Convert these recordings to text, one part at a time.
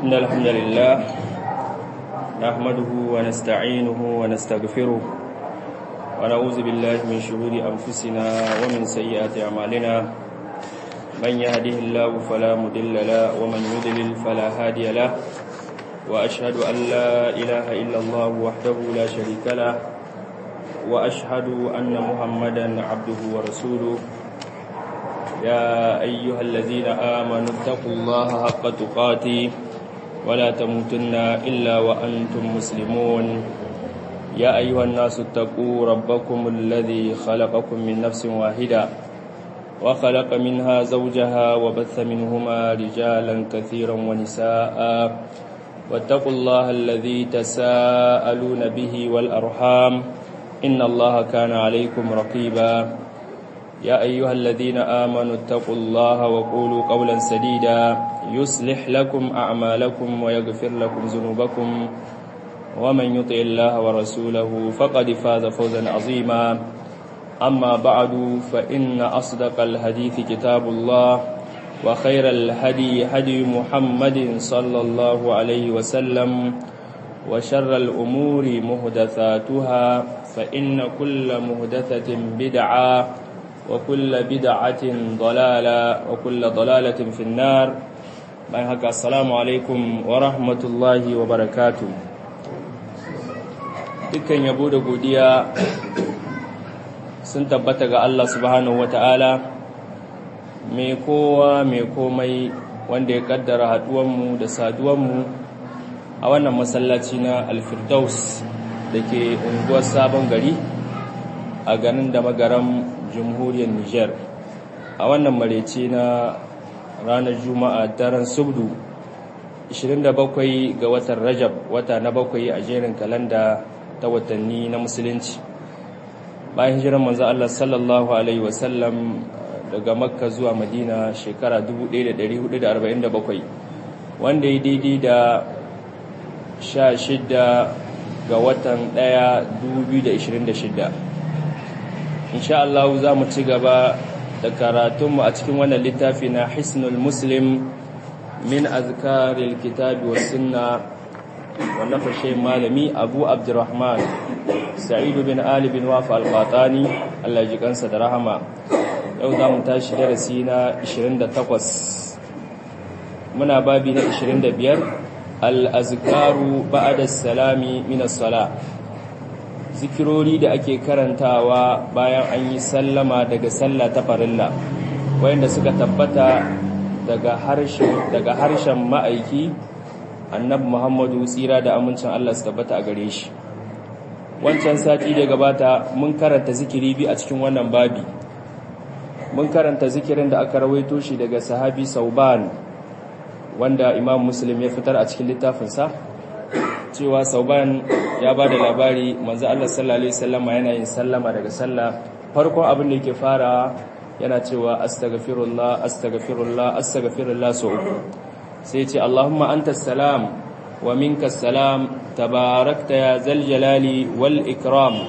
إن الحمد لله نحمده ونستعينه ونستغفره ونعوذ بالله من شرور أنفسنا ومن سيئات أعمالنا من يهده الله فلا مضل له ومن يضلل فلا هادي له وأشهد أن لا إله إلا الله وحده لا شريك له وأشهد أن محمدا عبده ورسوله يا أيها الذين آمنوا اتقوا الله حق تقاته ولا تموتن إلا وأنتم مسلمون يا أيها الناس اتقوا ربكم الذي خلقكم من نفس واحدة وخلق منها زوجها وبث منهما رجالا كثيرا ونساء واتقوا الله الذي تساءلون به والأرحام إن الله كان عليكم رقيبا يا أيها الذين آمنوا اتقوا الله وقولوا قولا سديدا يصلح لكم أعمالكم ويغفر لكم ذنوبكم ومن يطع الله ورسوله فقد فاز فوزا عظيما أما بعد فإن أصدق الحديث كتاب الله وخير الهدي هدي محمد صلى الله عليه وسلم وشر الأمور مهدثاتها فإن كل مهدثة بدعة وكل بدعة ضلالة وكل ضلالة في النار bayan haka assalamu alaikum wa rahmatullahi wa barakatu dukkan yabo da godiya sun tabbata ga Allah subhanahu wa ta'ala mai kowa mai komai wanda ya kaddara haduwanmu da saduwanmu a wannan masallaci na alfirdaus da ke unguwar sabon gari a ganin da magaram jamhuriyar Nijar a wannan marece na ranar Juma'a daren Subdu 27 ga watan Rajab wata na bakwai a jerin kalanda ta watanni na musulunci bayan hijiran manzo Allah sallallahu alaihi wasallam daga Makka zuwa Madina shekara 1447 wanda ya daidai da 16 ga watan 1 2026 insha Allah za mu ci gaba da karatunmu a cikin wannan littafi na hisnul muslim min azkaril kitabi was sunna wannan fashe malami abu abdurrahman sa'idu bin ali bin wafa al-qatani Allah ji kansa da rahama yau za mu tashi darasi na 28 muna babi na 25 al-azkaru ba'da salami min as-salah zikirori da ake karantawa bayan an yi sallama daga sallah ta farilla wayanda suka tabbata daga harshen daga harshen ma'aiki annabi Muhammadu tsira da amincin Allah su tabbata a gare shi wancan sati da gabata mun karanta zikiri bi a cikin wannan babi mun karanta zikirin da aka rawaito shi daga sahabi Sauban wanda Imam Muslim ya fitar a cikin littafinsa cewa Sauban ya ba da labari manzo Allah sallallahu alaihi wasallama yana yin sallama daga sallah farkon abin da yake fara yana cewa astaghfirullah astaghfirullah astaghfirullah so uku sai ya ce Allahumma antas salam wa minkas salam tabarakta ya zal jalali wal ikram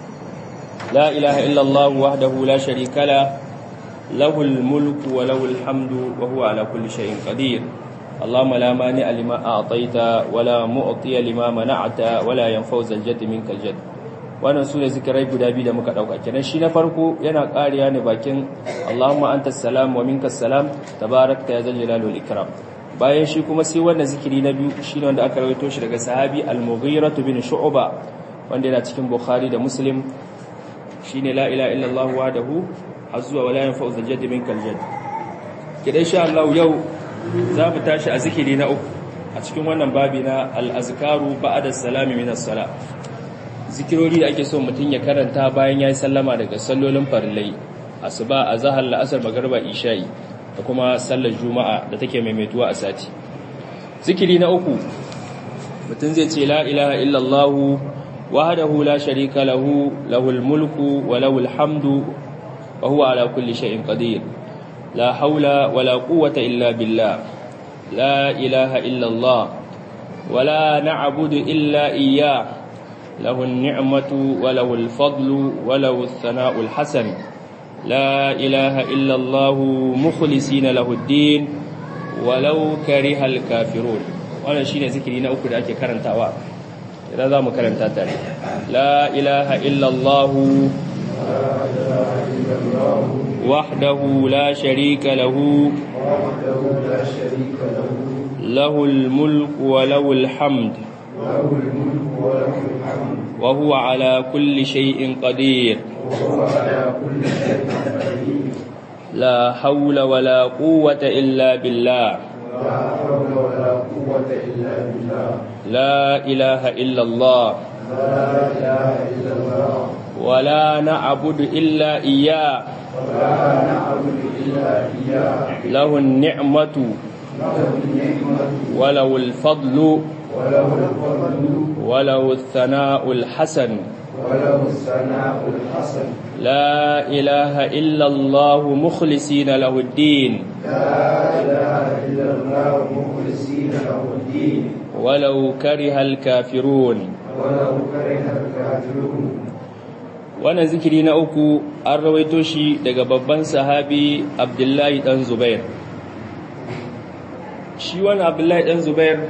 la ilaha illa Allah wahdahu la sharika la lahul mulku wa lahul hamdu wa huwa ala kulli shay'in qadir اللهم لا مانع لما أعطيت ولا معطي لما منعت ولا ينفع ذا الجد منك الجد wannan sune zikirai guda biyu da muka dauka kenan shi na farko yana kariya ne bakin Allahumma antas salam wa minkas salam tabarakta ya zal jalali wal ikram bayan shi kuma sai wannan zikiri na biyu shine wanda aka rawaito shi daga sahabi al-Mughirah bin Shu'ba wanda yana cikin Bukhari da Muslim shine la ilaha illallah wahdahu azwa wa la yanfa'u zal jadd minkal jadd kidan sha Allah yau za mu tashi a zikiri na uku a cikin wannan babi na al'azkaru ba'ada salami minas sala zikirori da ake so mutum ya karanta bayan ya yi sallama daga sallolin farillai asuba a zahar la'asar magarba isha'i da kuma sallar juma'a da take maimaituwa a sati zikiri na uku mutum zai ce la ilaha illallahu wahdahu la sharika lahu lahul mulku wa lahul hamdu wa huwa ala kulli shay'in qadir لا حول ولا قوة إلا بالله لا إله إلا الله ولا نعبد إلا إياه له النعمة وله الفضل وله الثناء الحسن لا إله إلا الله مخلصين له الدين ولو كره الكافرون wannan shine zikiri na uku da ake karantawa idan za mu karanta tare la ilaha illallah wahdahu la sharika lahu lahul mulku wa lahul hamd وهو على كل شيء قدير لا حول ولا قوة إلا بالله لا إله إلا الله ولا نعبد إلا إياه له النعمة وله الفضل وله الثناء الحسن وله الثناء الحسن لا إله إلا الله مخلصين له الدين لا إله إلا الله مخلصين له الدين ولو كره الكافرون ولو كره الكافرون wannan zikiri na uku an rawaito shi daga babban sahabi abdullahi dan zubair shi wani abdullahi dan zubair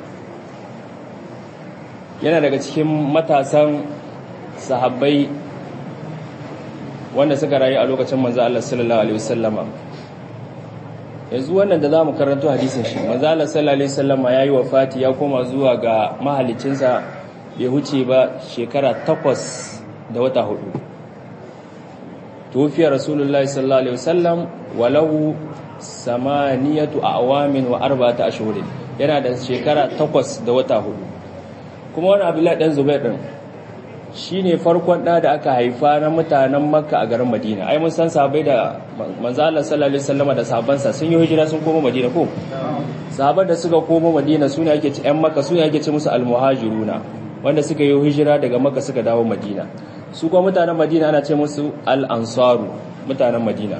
yana daga cikin matasan sahabbai wanda suka rayu a lokacin manzo Allah sallallahu alaihi wasallama yanzu wannan da zamu karanto hadisin shi manzo Allah sallallahu alaihi wasallama yayi wafati ya koma zuwa ga mahalicinsa bai huce ba shekara takwas da wata hudu tufiya rasulullahi sallallahu alaihi wasallam walahu samaniyatu awamin wa arba'ata ashhurin yana da shekara takwas da wata hudu kuma wani abdullahi dan zubair din shine farkon da da aka haifa na mutanen makka a garin madina ai mun san sahabbai da manzo Allah sallallahu alaihi wasallam da sahabbansa sun yi hijira sun koma madina ko sahabban da suka koma madina sune ake ci ƴan makka sune ake ci musu almuhajiruna wanda suka yi hijira daga makka suka dawo madina su kuma mutanen madina ana ce musu al-ansaru mutanen madina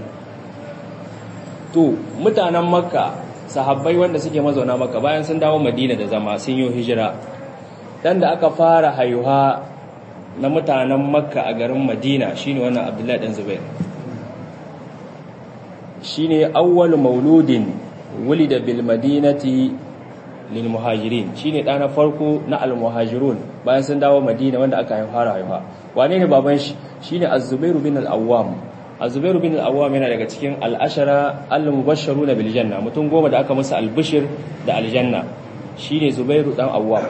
to mutanen makka sahabbai wanda suke mazauna makka bayan sun dawo madina da zama sun yi hijira dan da aka fara haihuwa na mutanen makka a garin madina shine wannan abdullahi dan zubair shine awwal mauludin wulida bil madinati lil muhajirin shine da na farko na al muhajirun bayan sun dawo madina wanda aka fara haihuwa wane ne baban shi shine az-zubair bin al-awwam az-zubair bin al-awwam yana daga cikin al-ashara al-mubashsharuna bil janna mutum goma da aka musu al-bishr da al-janna shine zubairu dan awwam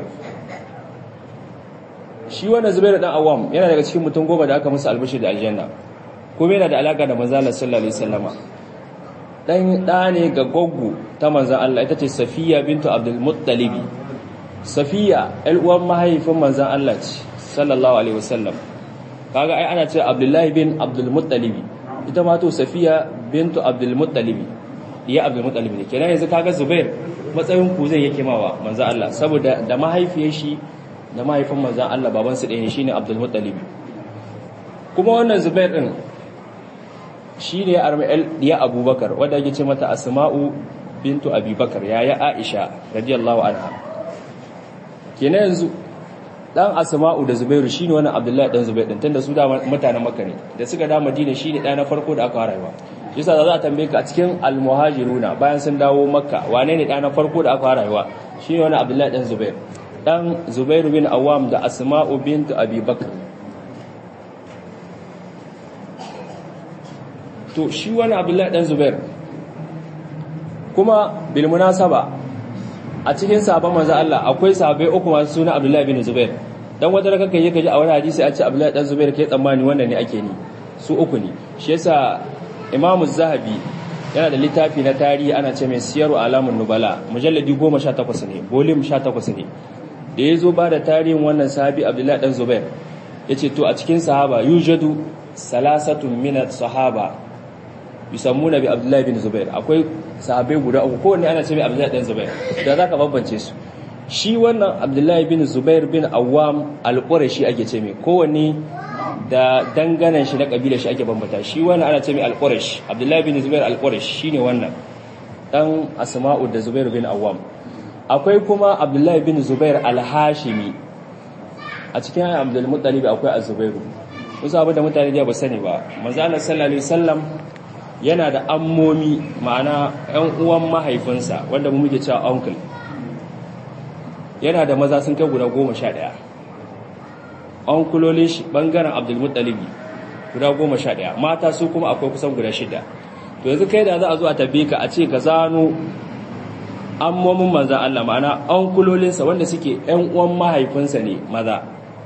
shi wannan zubairu dan awam yana daga cikin mutum goma da aka musu albashir da aljanna kuma yana da alaka da manzala sallallahu alaihi wasallama dan da ne ga goggu ta manzan Allah ita ce Safiya bintu Abdul Muttalib Safiya el uwan mahaifin manzan Allah ce sallallahu alaihi wasallam kaga ai ana ce Abdullahi bin Abdul Muttalib ita ma to Safiya bintu Abdul Muttalib iya Abdul Muttalib ne kenan yanzu kaga Zubair matsayin ku zai yake mawa manzan Allah saboda da mahaifiyar shi da mahaifin manzan Allah babansu ɗaya ne shine Abdul Muttalib kuma wannan Zubair din shine arma'il diya Abubakar wanda yake ce mata Asma'u bintu Abi Bakar yaya Aisha radiyallahu anha kenan yanzu dan Asma'u da Zubairu shine wannan Abdullahi dan Zubair din tunda su da mutanen Makka ne da suka da Madina shine ɗaya na farko da aka haifa yasa za a tambaye ka a cikin al-muhajiruna bayan sun dawo Makka wane ne ɗaya na farko da aka haifa shine wannan Abdullahi dan Zubair dan Zubairu bin Awam da Asma'u bint Abi Bakr to shi wani Abdullahi dan Zubair kuma bil munasaba a cikin sahabban manzo Allah akwai sahabbai uku masu suna Abdullahi bin Zubair dan wata da kake kaji a wani hadisi a ce Abdullahi dan Zubair kai tsammani wannan ne ake ni su uku ne shi yasa Imam Zahabi yana da littafi na tarihi ana ce mai siyaru alamun nubala mujalladi 18 ne volume 18 ne da ya zo ba da tarihin wannan sahabi abdullahi dan zubair ya ce to a cikin sahaba yujadu salasatun minat sahaba yusammuna bi abdullahi bin zubair akwai sahabai guda uku kowanne ana ce mai abdullahi dan zubair da za ka bambance su shi wannan abdullahi bin zubair bin awam alƙurashi ake ce mai kowanne da danganan shi na ƙabilar shi ake bambata shi wannan ana ce mai alƙurash abdullahi bin zubair alƙurash shine wannan dan asma'u da zubair bin awam akwai kuma abdullahi bin zubair al-hashimi a cikin ayyar abdulmuttalib akwai az-zubairu wasu abu da mutane da ba sani ba manzo Allah sallallahu alaihi wasallam yana da ammomi ma'ana ƴan uwan mahaifinsa wanda mu muke cewa uncle yana da maza sun kai guda goma sha ɗaya an kulolin shi ɓangaren abdulmuttalibi guda goma sha ɗaya mata su kuma akwai kusan guda shida to yanzu kai da za a zo a tabbe ka a ce ka zano ammomin manzan Allah ma'ana an kulolinsa wanda suke ‘yan uwan mahaifinsa ne maza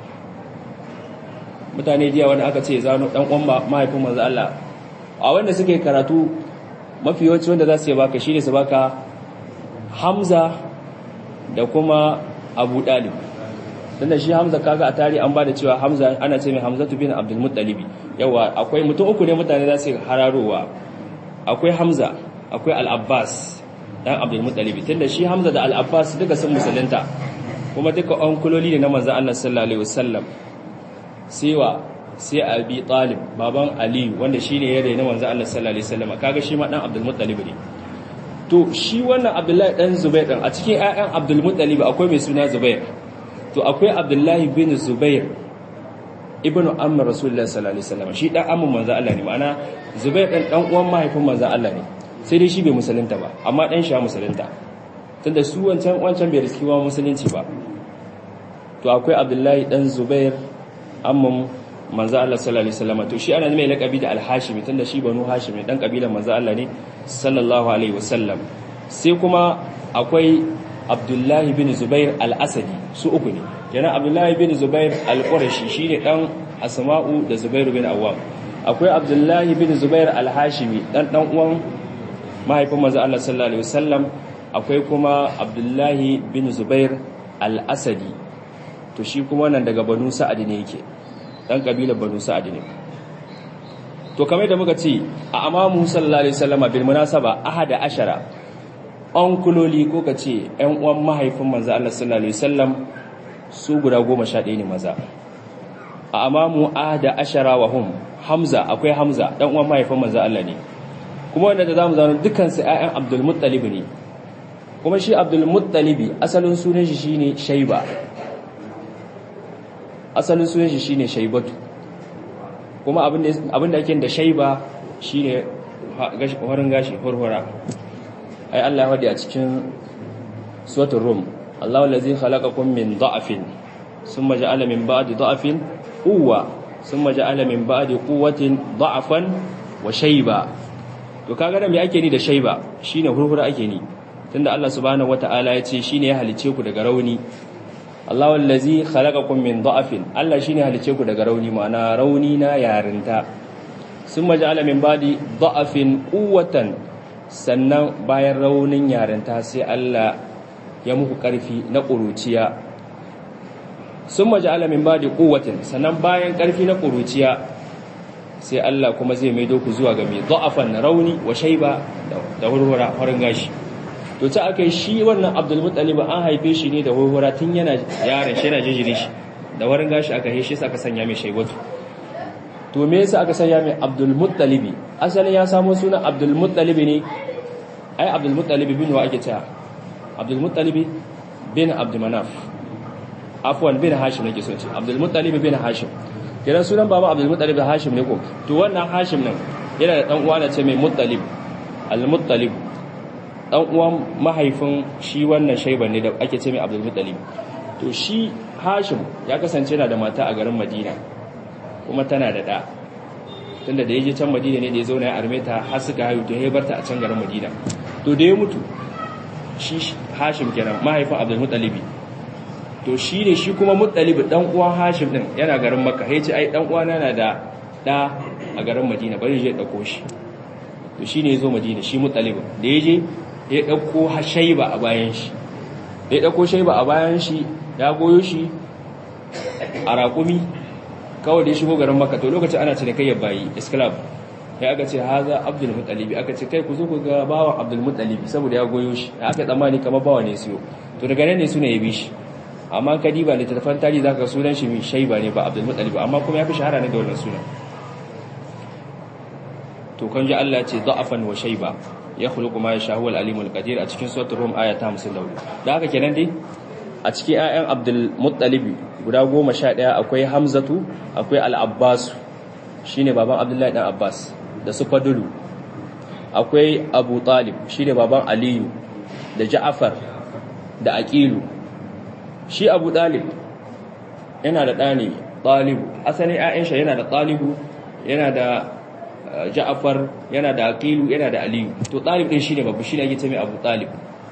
mutane jiya wanda aka ce zano ɗan uwan mahaifin manzan Allah a wanda suke karatu mafi yawanci wanda za su yi baka shi ne su baka hamza da kuma abu ɗalib tunda shi hamza kaga a tari an ba da cewa hamza ana ce mai hamzatu bin abdulmuttalibi yawa akwai mutum uku ne mutane za su hararowa akwai hamza akwai al'abbas dan abdulmuttalibi tunda shi hamza da al'abbas duka sun musulunta kuma duka kuloli ne na manzan allah sallallahu alaihi wasallam sewa sai abi talib baban ali wanda shine ya raina manzan allah sallallahu alaihi wasallam kaga shi ma dan abdulmuttalibi ne to shi wannan abdullahi dan zubair din a cikin ƴaƴan abdulmuttalibi akwai mai suna zubair to akwai abdullahi bin zubair ibn amr rasulullah sallallahu alaihi wasallam shi dan amman manzo Allah ne ma'ana zubair dan dan uwan mahaifin manzo Allah ne sai dai shi bai musulunta ba amma dan shi ya musulunta tunda su wancan wancan bai riski wa musulunci ba to akwai abdullahi dan zubair amman manzo Allah sallallahu alaihi wasallam to shi ana mai lakabi da al-hashimi tunda shi banu hashimi dan kabilan manzo Allah ne sallallahu alaihi wasallam sai kuma akwai abdullahi bin zubair al-asadi su uku ne kenan abdullahi bin zubair al-qurashi shine dan asma'u da zubair bin awwam akwai abdullahi bin zubair al-hashimi dan dan uwan mahaifin manzo Allah sallallahu alaihi wasallam akwai kuma abdullahi bin zubair al-asadi to shi kuma nan daga banu sa'ad ne yake dan kabilar banu sa'ad ne to kamar da muka ce a amamu sallallahu alaihi wasallama bil munasaba ahada ashara an kuloli ko ka ce ‘yan uwan mahaifin manza Allah sallallahu Alaihi wasallam su guda goma sha ɗaya ne maza a amamu a da ashara wa hum hamza akwai hamza ɗan uwan mahaifin manza Allah ne kuma wanda da za mu zaune dukansu ‘ya'yan abdulmuttalibi ne kuma shi abdulmuttalibi asalin sunan shi shine shaiba asalin sunan shi shine shaibatu kuma abin da ake da shaiba shine warin gashi hurhura ai Allah ya a cikin suratul rum Allahu allazi khalaqakum min dha'fin thumma ja'ala min ba'di dha'fin quwwa thumma ja'ala min ba'di quwwatin dha'fan wa shayba to kaga da me ake ni da shayba shine hurhura ake ni tunda Allah subhanahu wataala ya ce shine ya halice ku daga rauni Allahu allazi khalaqakum min dha'fin Allah shine halice ku daga rauni ma'ana rauni na yarinta thumma ja'ala min ba'di dha'fin quwwatan sannan bayan raunin yarinta sai Allah ya muku ƙarfi na ƙuruciya sun maji alamin ba da ƙuwatin sannan bayan ƙarfi na ƙuruciya sai Allah kuma zai maido ku zuwa ga mai zo'afan na rauni wa shaiba da hurhura farin gashi to ta aka yi shi wannan abdulmuttalib an haife shi ne da hurhura tun yana yaron shi yana jinjiri shi da warin gashi aka haife shi aka sanya mai shaibatu to me yasa aka sanya mai Abdul Muttalib asalin ya samu sunan Abdul Muttalib ne ai Abdul Muttalib bin wa ake cewa Abdul Muttalib bin Abd Manaf afwan bin Hashim nake so ce Abdul Muttalib bin Hashim kiran sunan baba Abdul Muttalib Hashim ne ko to wannan Hashim nan yana da dan uwa da ce mai Muttalib Al Muttalib dan uwan mahaifin shi wannan shaiban ne da ake ce mai Abdul Muttalib to shi Hashim ya kasance yana da mata a garin Madina kuma tana da ɗa tunda da ya je can madina ne da ya zauna ya arme ta har suka haihu to ya barta a can garin madina to da ya mutu shi hashim kenan mahaifin abdul mutalibi to shi ne shi kuma mutalibi dan uwan hashim din yana garin makka ya ce ai dan uwana na da ɗa a garin madina bari je ɗauko shi to shi ne ya zo madina shi mutalibin da ya je ya ɗauko shaiba a bayan shi da ya ɗauko shaiba a bayan shi ya goyo shi a raƙumi kawai da ya shigo garin maka to lokacin ana cinikayyar bayi isklab ya aka ce haza abdul mutalibi aka ce kai ku zo ku ga bawan abdul mutalibi saboda ya goyo shi da aka tsammani kamar bawa ne siyo to daga nan ne suna ya bi shi amma ka diba littattafan tarihi zaka sunan shi mai shaiba ne ba abdul mutalibi amma kuma ya fi shahara ne da wannan sunan to kan ji Allah ce da'afan wa shaiba ya khuluqu ma yasha huwal alimul qadir a cikin suratul rum aya ta 54 da haka kenan dai a cikin ayan abdul mutalibi guda goma sha ɗaya akwai hamzatu akwai al'abbasu shi ne baban abdullahi ɗan abbas da su fadulu akwai abu talib shi ne baban aliyu da ja'afar da aƙilu shi abu ɗalib yana da ɗani ɗalibu asalin ‘ya'yansa yana da ɗalibu yana da ja'afar yana da aqilu yana da aliyu to ɗalib ɗin shi ne babu shi ne ake ce mai abu ɗalib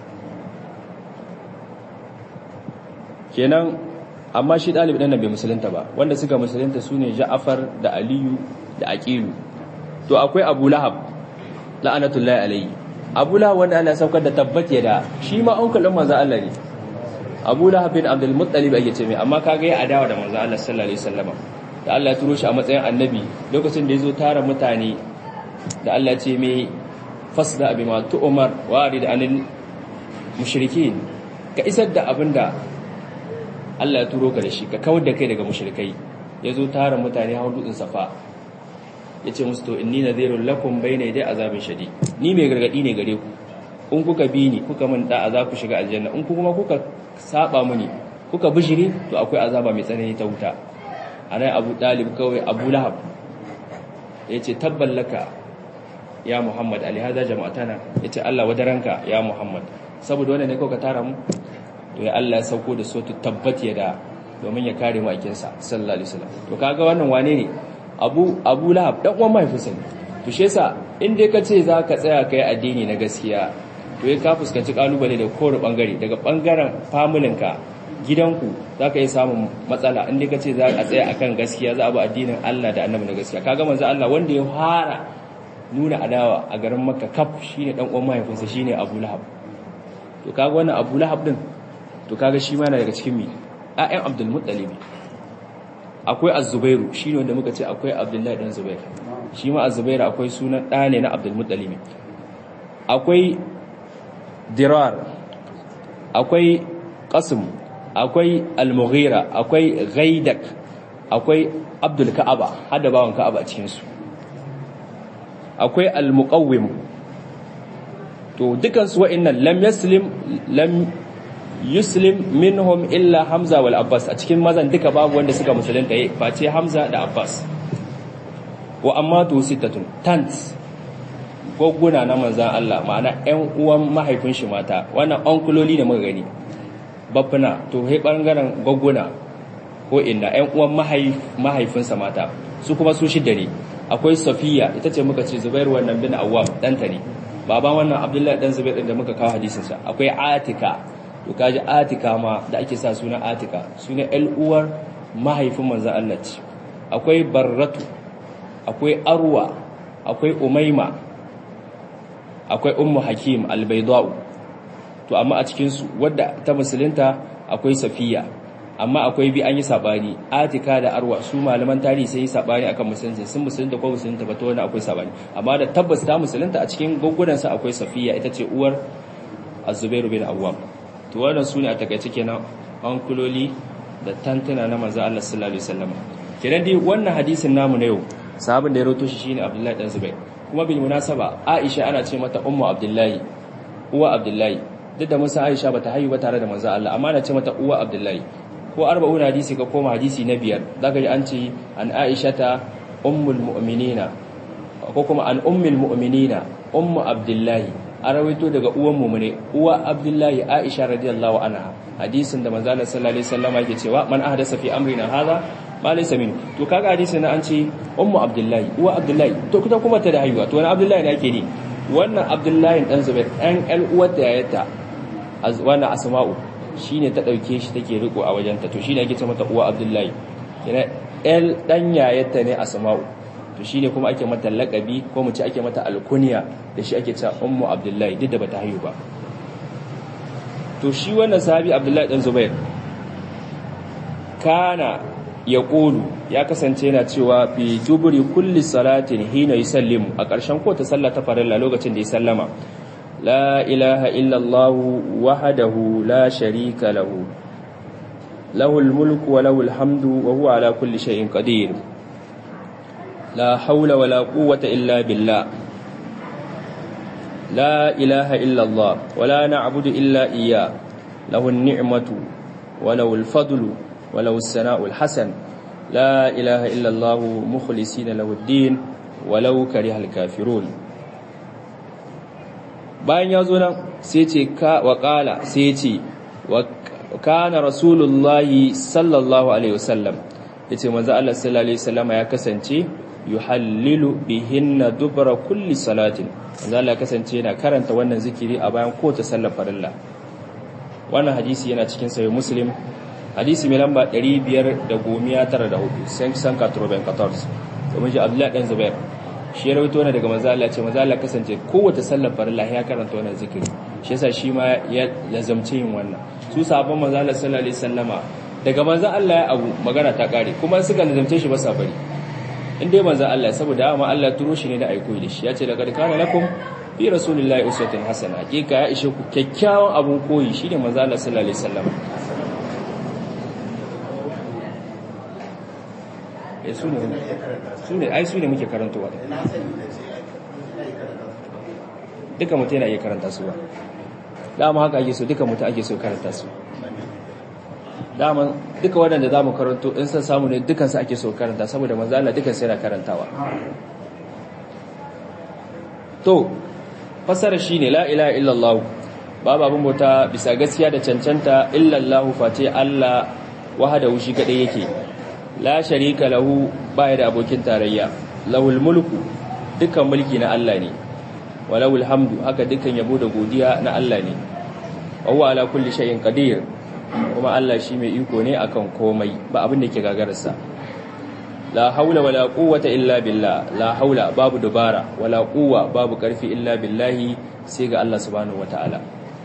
kenan amma shi ɗalib ɗin nan bai musulunta ba wanda suka musulunta su ne ja'afar da aliyu da aqilu to akwai abu lahab la'anatullahi alayhi abu lahab wanda Allah saukar da tabbat da shi ma uncle din manzo Allah ne abu lahab bin abdul muttalib ake ce mai amma kaga ya adawa da manzo Allah sallallahu alaihi wasallam da Allah ya turo shi a matsayin annabi lokacin da yazo tara mutane da Allah ya ce mai fasda bima tu'mar warid anil mushrikin ka isar da abinda Allah ya turo ka da shi ka kawar da kai daga mushrikai yazo tara mutane hawo dutsen safa yace musu to inni nadhirul lakum bayna yaday azabin shadid ni mai gargadi ne gare ku in kuka bi ni kuka min da za ku shiga aljanna in kuma kuka saba muni kuka bishiri to akwai azaba mai tsanani ta wuta anan Abu Dalib kawai Abu Lahab yace tabballaka ya Muhammad ali hada jama'atana yace Allah wadaranka ya Muhammad saboda wannan ne kawai ka tara mu to ya Allah ya sauko da sotu tabbat ya da domin ya kare mu aikin sa sallallahu alaihi wasallam to kaga wannan wane ne Abu Abu Lahab dan uwan mahaifinsa ne to shi yasa in dai ka ce za ka tsaya kai addini na gaskiya to ya ka fuskanci kalubale da kowane bangare daga bangaren familinka gidanku za ka yi samun matsala inda ka ce za a tsaya akan gaskiya za a bi addinin Allah da annabi na gaskiya kaga manzo Allah wanda ya fara nuna adawa a garin Makka kaf shine dan uwan mahaifinsa shine Abu Lahab to kaga wannan Abu Lahab din to kaga shi ma yana daga cikin mi ayyan Abdul Muttalib akwai Az-Zubairu shine wanda muka ce akwai Abdullahi dan Zubair shi ma Az-Zubairu akwai sunan ɗa ne na Abdul Muttalib akwai dirar akwai qasim akwai al-mughira akwai ghaidak akwai abdul ka'aba hada bawan ka'aba cikin su akwai al-muqawwim to dukan su wa'annan lam yaslim lam yuslim minhum illa hamza wal abbas a cikin mazan duka babu wanda suka musulunta yi face hamza da abbas wa amma to sittatun tant gwagguna na manzan Allah ma'ana ƴan uwan mahaifin shi mata wannan onkuloli da muka gani babbuna to he bangaren gwagguna ko inda ƴan uwan mahaifinsa mata su kuma su shidda ne akwai safiya ita ce muka ce zubairu wannan bin awwam ɗanta ne baban wannan abdullahi dan zubair da muka kawo hadisin sa akwai atika to kaji atika ma da ake sa suna atika suna ƴan uwar mahaifin manzan Allah ce akwai barratu akwai arwa akwai umaima akwai ummu hakim albaidau to amma a cikin su wadda ta musulunta akwai safiya amma akwai bi an yi sabani atika da arwa su malaman tarihi sai yi sabani akan musulunci sun musulunta ko musulunta ba to wani akwai sabani amma da tabbas ta musulunta a cikin goggudan sa akwai safiya ita ce uwar az-zubair bin awwam to wannan su ne a takaice kenan an kuloli da tantuna na manzo Allah sallallahu alaihi wasallam kenan dai wannan hadisin namu na yau sahabin da ya rawaito shi shine Abdullahi dan Zubair kuma bil munasaba Aisha ana ce mata ummu Abdullahi uwa Abdullahi duk da musa Aisha bata haihu ba tare da manzo Allah amma ana ce mata uwa Abdullahi ko arba'un hadisi ka koma hadisi na biyar zaka ji an ce an Aisha ta ummul mu'minina ko kuma an ummul mu'minina ummu Abdullahi a rawaito daga uwan mu'mine uwa Abdullahi Aisha radiyallahu anha hadisin da manzo Allah sallallahu alaihi wasallam yake cewa man ahdasa fi amrina hadha ma laysa min to kaga hadisin na an ce ummu abdullahi uwa abdullahi to kuma kuma ta da haihuwa to wani abdullahi ne ake ne wannan abdullahi dan zubair ɗan ƴan uwar da yayata wannan asma'u shine ta dauke shi take riko a wajenta to shine ake ce mata uwa abdullahi kina el dan yayata ne asma'u to shine kuma ake mata laqabi ko mu ce ake mata alkunya da shi ake cewa ummu abdullahi duk da bata haihu ba to shi wannan sahabi abdullahi dan zubair kana ya ƙulu ya kasance yana cewa fi duburi kulli salatin hina yusallimu a ƙarshen ko ta sallah ta farilla lokacin da ya sallama la ilaha illallah wahdahu la sharika lahu lahul mulku wa lahul hamdu wa huwa ala kulli shay'in qadir la hawla wa la quwwata illa billah la ilaha illallah wa la na'budu illa iyyah lahu an-ni'matu wa lahu al-fadlu wa lahu as-sana'u al-hasan la ilaha illallah mukhlisina lahu ad-din walau karihal kafirun bayan ya zo nan sai ce ka wa qala sai ce kana rasulullahi sallallahu alaihi wasallam yace manzo Allah sallallahu alaihi wasallam ya kasance yuhallilu bihinna dubra kulli salatin manzo Allah ya kasance yana karanta wannan zikiri a bayan kowace sallar farilla wannan hadisi yana cikin sahih muslim hadisi mai lamba 594 san san 94 domin ji Abdullahi dan Zubair shi ya rawaito ne daga manzo Allah ce manzo Allah kasance kowace sallar farilla ya karanta wannan zikiri shi yasa shi ma ya lazamce yin wannan su sahabban manzo Allah sallallahu alaihi wasallama daga manzo Allah ya abu magana ta kare kuma suka lazamce shi ba sa bari in dai manzo Allah saboda amma Allah turo shi ne da aiko da shi ya ce laqad kana lakum fi rasulillahi uswatun hasana hakika ya ishe ku kyakkyawan abun koyi shine manzo Allah sallallahu alaihi wasallama eh su ne su ne ai su ne muke karantowa duka mutum yana iya karanta su ba dama haka ake so duka mutum ake so karanta su dama duka waɗanda za mu karanto in san samu ne dukansu ake so karanta saboda manzala dukansu yana karantawa to fasara shi ne la'ila illallahu babu abin bauta bisa gaskiya da cancanta illallahu face Allah wahada wushi kaɗai yake la sharika lahu baya da abokin tarayya lahul mulku dukkan mulki na Allah ne walahul hamdu haka dukkan yabo da godiya na Allah ne wa ala kulli shay'in qadir kuma Allah shi mai iko ne akan komai ba abin da ke gagararsa la haula wala quwwata illa billah la haula babu dubara wala quwwa babu karfi illa billahi sai ga Allah subhanahu wataala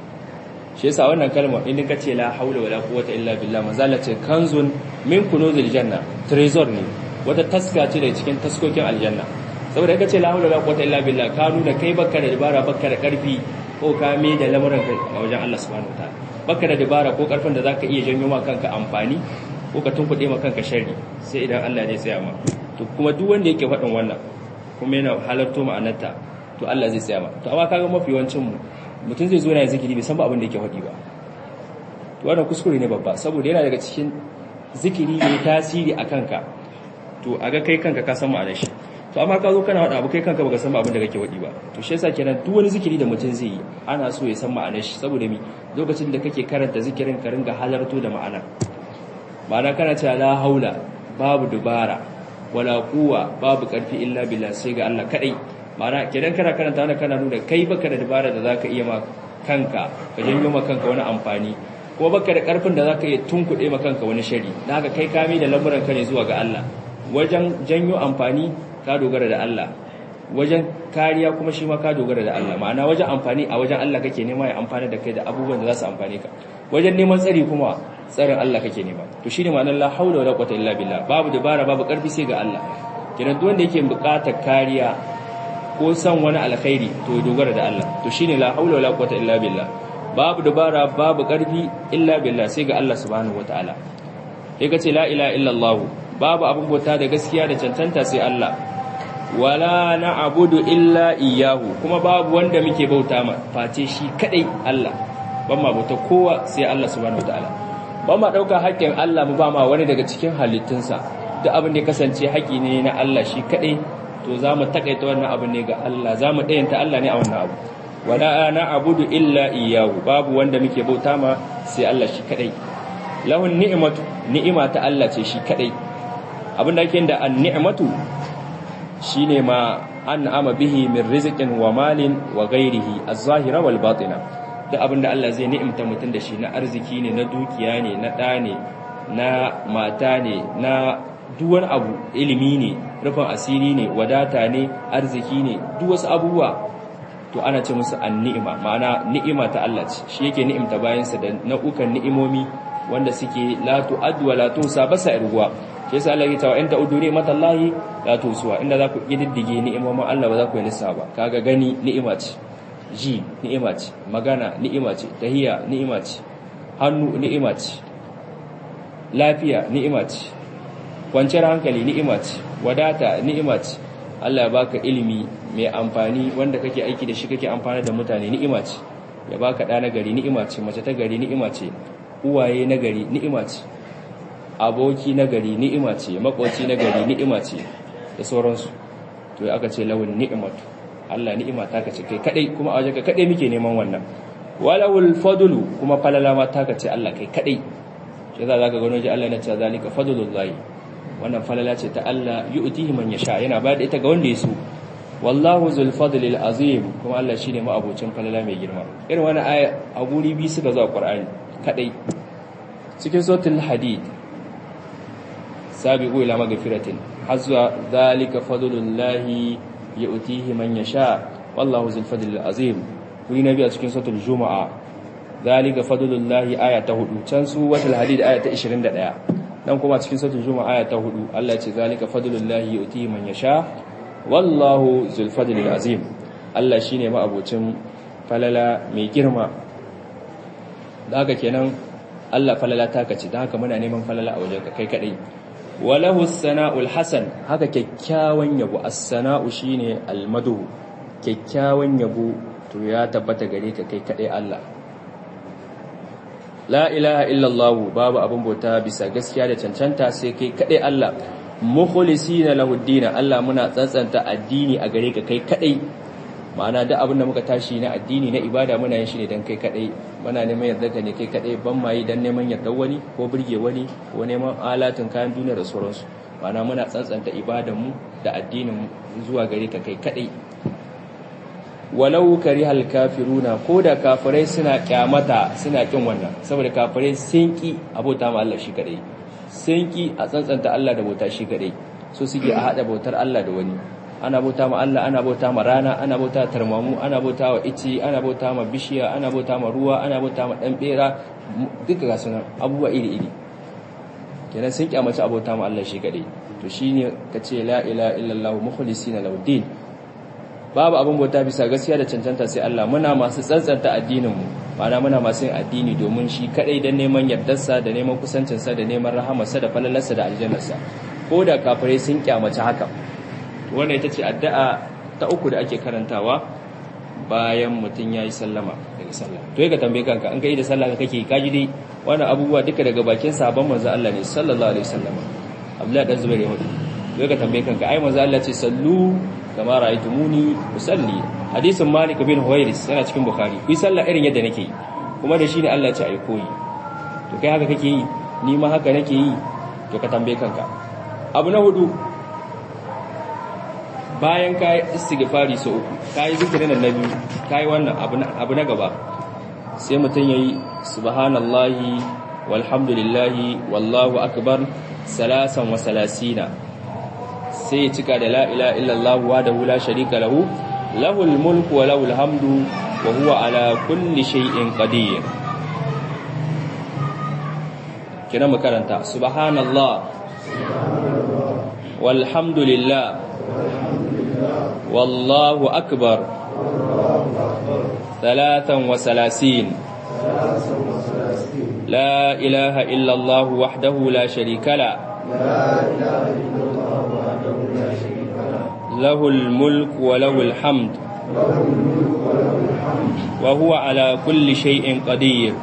shi yasa wannan kalmar in ka ce la haula wala quwwata illa billah manzala ce kanzun min kunuzil janna trezor ne wata taska ce da cikin taskokin aljanna saboda ka ce la haula wala quwwata illa billah ka nuna kai baka da dabara baka da karfi ko ka me da lamuran ka a wajen Allah subhanahu wataala baka da dabara ko karfin da zaka iya janyo ma kanka amfani ko ka tunkuɗe ma kanka sharri sai idan Allah zai tsaya ma to kuma duk wanda yake faɗin wannan kuma yana halarto ma'anarta to Allah zai tsaya ma to amma kaga mafi yawancin mu mutum zai zo yana zikiri bai san ba abin da yake faɗi ba to wannan kuskure ne babba saboda yana daga cikin zikiri ne tasiri a kanka to a ga kai kanka ka san ma'anar shi to amma ka zo kana faɗa abu kai kanka baka san ba abin da kake faɗi ba to shi yasa kenan duk wani zikiri da mutum zai yi ana so ya san ma'anar shi saboda mi lokacin da kake karanta zikirin ka ringa halarto da ma'ana ma'ana kana cewa la haula babu dubara wala quwwa babu karfi illa billah sai ga Allah kadai ma'ana kidan kana karanta wannan kana nuna kai baka da dubara da zaka iya ma kanka ka janyo ma kanka wani amfani ko baka da karfin da zaka iya tunkuɗe ma kanka wani shari dan haka kai kame da lamuran ka ne zuwa ga Allah wajen janyo amfani ka dogara da Allah wajen kariya kuma shi ma ka dogara da Allah ma'ana wajen amfani a wajen Allah kake nema ya amfana da kai da abubuwan da za su amfane ka wajen neman tsari kuma tsarin Allah kake nema to shine ma'anar la haula wala quwwata illa billah babu dabara babu karfi sai ga Allah kiran duk wanda yake buƙatar kariya ko san wani alkhairi to dogara da Allah to shine la haula wala quwwata illa billah babu dabara babu karfi illa billah sai ga Allah subhanahu wataala sai kace la ilaha illa Allah babu abin bauta da gaskiya da cancanta sai Allah wala na'budu illa iyyahu kuma babu wanda muke bauta ma face shi kadai Allah ban ma bauta kowa sai Allah subhanahu wataala ba ma ɗauka haƙƙin Allah mu ba ma wani daga cikin halittunsa da abin da ya kasance haƙƙi ne na Allah shi kaɗai to za mu taƙaita wannan abin ne ga Allah za mu ɗayanta Allah ne a wannan abu wala na abudu illa iyahu babu wanda muke bauta ma sai Allah shi kaɗai lahun ni'imatu ni'ima ta Allah ce shi kaɗai abin da ake da an ni'imatu shine ma an ama bihi min rizqin wa malin wa ghairihi az-zahira wal batina da abin da Allah zai ni'imta mutum da shi na arziki ne na dukiya ne na ɗa ne na mata ne na duwan abu ilimi ne rufin asiri ne wadata ne arziki ne duk wasu abubuwa to ana ce musu an ni'ima ma'ana ni'ima ta Allah ce shi yake ni'imta bayansa da nau'ukan ni'imomi wanda suke la tu'addu wa la tusa basa irguwa shi yasa Allah ya tawa in ta'uddu ni'matallahi la tusuwa inda za ku kididdige ni'imomin Allah ba za ku yi lissafa ba kaga gani ni'ima ce ji ni'ima ce magana ni'ima ce tahiya ni'ima ce hannu ni'ima ce lafiya ni'ima ce kwanciyar hankali ni'ima ce wadata ni'ima ce Allah ya baka ilimi mai amfani wanda kake aiki da shi kake amfana da mutane ni'ima ce ya baka ɗa na gari ni'ima ce mace ta gari ni'ima ce uwaye na gari ni'ima ce aboki na gari ni'ima ce makoci na gari ni'ima ce da sauransu to aka ce lawan ni'imatu Allah ni'ima ta kace kai kadai kuma a wajenka kadai muke neman wannan walawul fadlu kuma falala ma taka ce Allah kai kadai shi za ka gano ji Allah na ce zalika fadlullahi wannan falala ce ta Allah yu'tihi man yasha yana ba da ita ga wanda ya so wallahu zul fadlil azim kuma Allah shine ma'abocin falala mai girma irin wannan aya a guri bi suka zo a Qur'ani kadai cikin suratul hadid sabiqu ila magfiratin hazwa zalika fadlullahi yu'tihi man yasha wallahu zul fadlil azim wuri nabi a cikin suratul jumaa zalika fadlullahi aya ta 4 can su watul hadid aya ta 21 dan kuma cikin suratul jumaa aya ta 4 Allah ya ce zalika fadlullahi yu'tihi man yasha wallahu zul fadlil azim Allah shine ma'abocin falala mai girma da haka kenan Allah falala taka ce da haka muna neman falala a wajen kai kadai walahu sana'ul hasan haka kyakkyawan yabo as-sana'u shine al-madu kyakkyawan yabo to ya tabbata gare ka kai kadai Allah la ilaha illallah babu abin bauta bisa gaskiya da cancanta sai kai kadai Allah mukhlisina lahu ad Allah muna tsantsanta addini a gare ka kai kadai ma'ana da abin da muka tashi na addini na ibada muna yin shi ne dan kai kadai muna neman yarda ka ne kai kadai ban mai dan neman yarda wani ko burge wani ko neman alatin kayan duniya da sauransu ma'ana muna tsantsanta ibadan mu da addinin zuwa gare ka kai kadai walau karihal kafiruna ko da kafirai suna kyamata suna kin wannan saboda kafirai sun ki abota ma Allah shi kadai sun ki a tsantsanta Allah da bauta shi kadai so suke a hada bautar Allah da wani ana bauta ma Allah ana bauta ma rana ana bauta tarmamu ana bauta wa ici ana bauta ma bishiya ana bauta ma ruwa ana bauta ma dan bera duka ga sunan abubuwa iri iri kenan sun kyamaci abota ma Allah shi kadai to shine kace la ilaha illallah mukhlisina lahu din babu abin bauta bisa gaskiya da cancanta sai Allah muna masu tsantsanta addinin mu ma'ana muna masu yin addini domin shi kadai dan neman yardarsa da neman kusancinsa da neman rahamarsa da falalarsa da aljannarsa ko da kafirai sun kyamaci haka wannan ita ce addu'a ta uku da ake karantawa bayan mutum yayi sallama daga sallah to ka tambaye kanka an kai da sallah ka kake kaji dai wannan abubuwa duka daga bakin sahabban manzo Allah ne sallallahu alaihi wasallam Abdullahi dan Zubair ya hudu to ka tambaye kanka ai manzo Allah ce sallu kama ra'aytumuni usalli hadisin Malik bin Huwairis yana cikin Bukhari ku sallah irin yadda nake yi kuma da shi ne Allah ya ce ai koyi to kai haka kake yi ni ma haka nake yi to ka tambaye kanka abu na hudu bayan ka yi istighfari sau uku ka yi zikirin da na biyu ka yi wannan abu na gaba sai mutum ya yi subhanallahi walhamdulillahi wallahu akbar salasan wa salasina sai ya cika da la'ila illallah wa da hula sharika lahu lahul mulku wa lahul hamdu wa huwa ala kulli shay'in qadir kina makaranta subhanallah walhamdulillah والله أكبر ثلاثا وثلاثين لا إله إلا الله وحده لا شريك له له الملك وله الحمد وهو على كل شيء قدير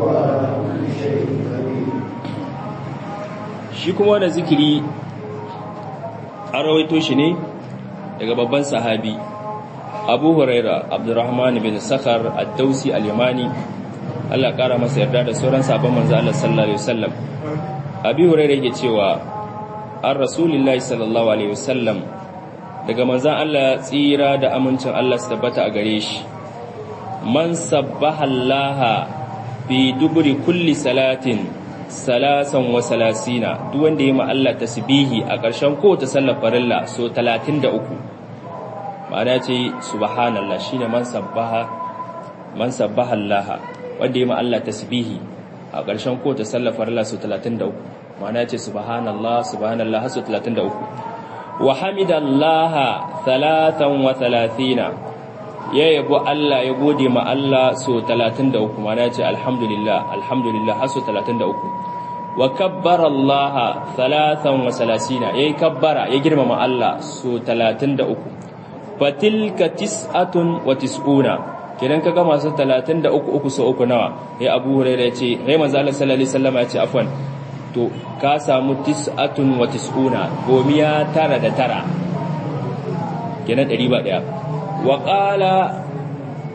shi kuma wani zikiri a rawaito shi ne daga babban sahabi abu huraira abdurrahman bin sakhar ad-dausi al-yamani Allah kara masa yarda da sauran sabon manzo Allah sallallahu alaihi wasallam abi huraira yake cewa an rasulullahi sallallahu alaihi wasallam daga manzon Allah tsira da amincin Allah su tabbata a gare shi man sabbaha Allah bi duburi kulli salatin salasan wa salasina duk wanda ya ma Allah tasbihi a ƙarshen kowace sallar farilla so 33 ma'ana ce subhanallah shine man sabbaha man sabbaha Allah wanda ya ma Allah tasbihi a ƙarshen kowace sallar farilla so 33 ma'ana ce subhanallah subhanallah so 33 wa hamidallaha thalathan wa thalathina ya yabo Allah ya gode ma Allah so 33 ma'ana ce alhamdulillah alhamdulillah har so 33 wa kabbara Allah thalathan wa salasina yayi kabbara ya girmama Allah so 33 fatilka tis'atun wa tis'una kidan kaga masu 33 uku so uku nawa ya Abu Hurairah yace sai manzo Allah sallallahu alaihi wasallam yace afwan to ka samu tis'atun wa tis'una gomiya tara da tara kenan 100 ba daya wa qala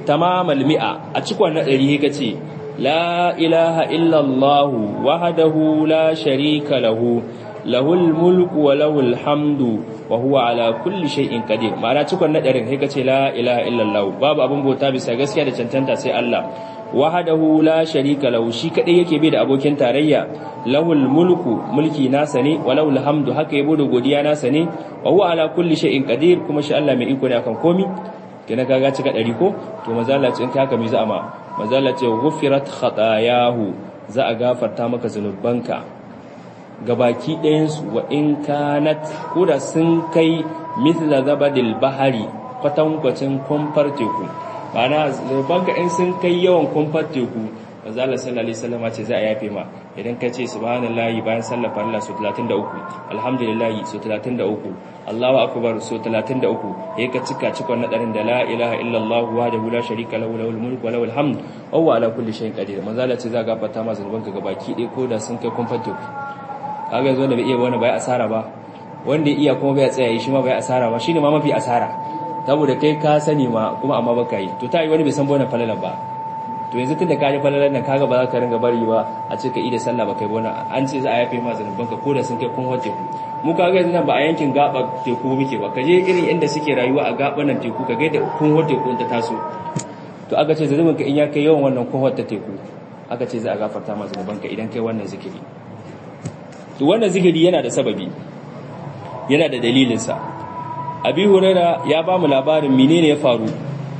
tamamal mi'a a cikon na ɗari ka ce la ilaha illallah wahdahu la sharika lahu lahul mulku wa lahul hamdu wa huwa ala kulli shay'in qadir ma'ana cikon na ɗarin ka ce la ilaha illallah babu abin bauta bisa gaskiya da cancanta sai Allah wahdahu la sharika lahu shi kadai yake bai da abokin tarayya lahul mulku mulki nasa ne wa lahul hamdu haka yabo da godiya nasa ne wa huwa ala kulli shay'in qadir kuma shi Allah mai iko ne akan komi kina kaga cika dari ko to manzo Allah ce in ka haka mi za ma manzo Allah ce ghufirat khatayahu za a gafarta maka zanubanka gabaki ɗayan su wa in kanat koda sun kai mithla zabadil bahari kwatankwacin kumfar teku ma'ana zanubanka in sun kai yawan kumfar teku manzo Allah sallallahu alaihi wasallam ce za a yafe ma idan ka ce subhanallahi bayan sallar farilla su 33 alhamdulillahi su 33 Allahu akbar su 33 yayin ka cika cikon nadarin da la ilaha illallah wahdahu la sharika lahu lahul mulku wa lahul hamd wa huwa ala kulli shay'in qadir manzo Allah ce za ga fata ma zanuban ka gabaki dai ko da sun kai kumfato kaga yanzu da bai iya wani bai asara ba wanda iya kuma bai tsaya shi ma bai asara ba shine ma mafi asara saboda kai ka sani ma kuma amma baka yi to ta yi wani bai san bona falalan ba to yanzu tunda ka ji falalan nan kaga ba za ka ringa bari ba a ce ka ida sallah ba kai bona an ce za a yafe ma zanuban ka ko da sun kai kun wace ku mu kaga yanzu nan ba a yankin gaba teku muke ba ka je irin inda suke rayuwa a gaban nan teku ka ga da kun wace ku ta taso to aka ce zanuban ka in ya kai yawan wannan kun wata teku aka ce za a gafarta ma zanuban ka idan kai wannan zikiri to wannan zikiri yana da sababi yana da dalilinsa abi huraira ya ba mu labarin menene ya faru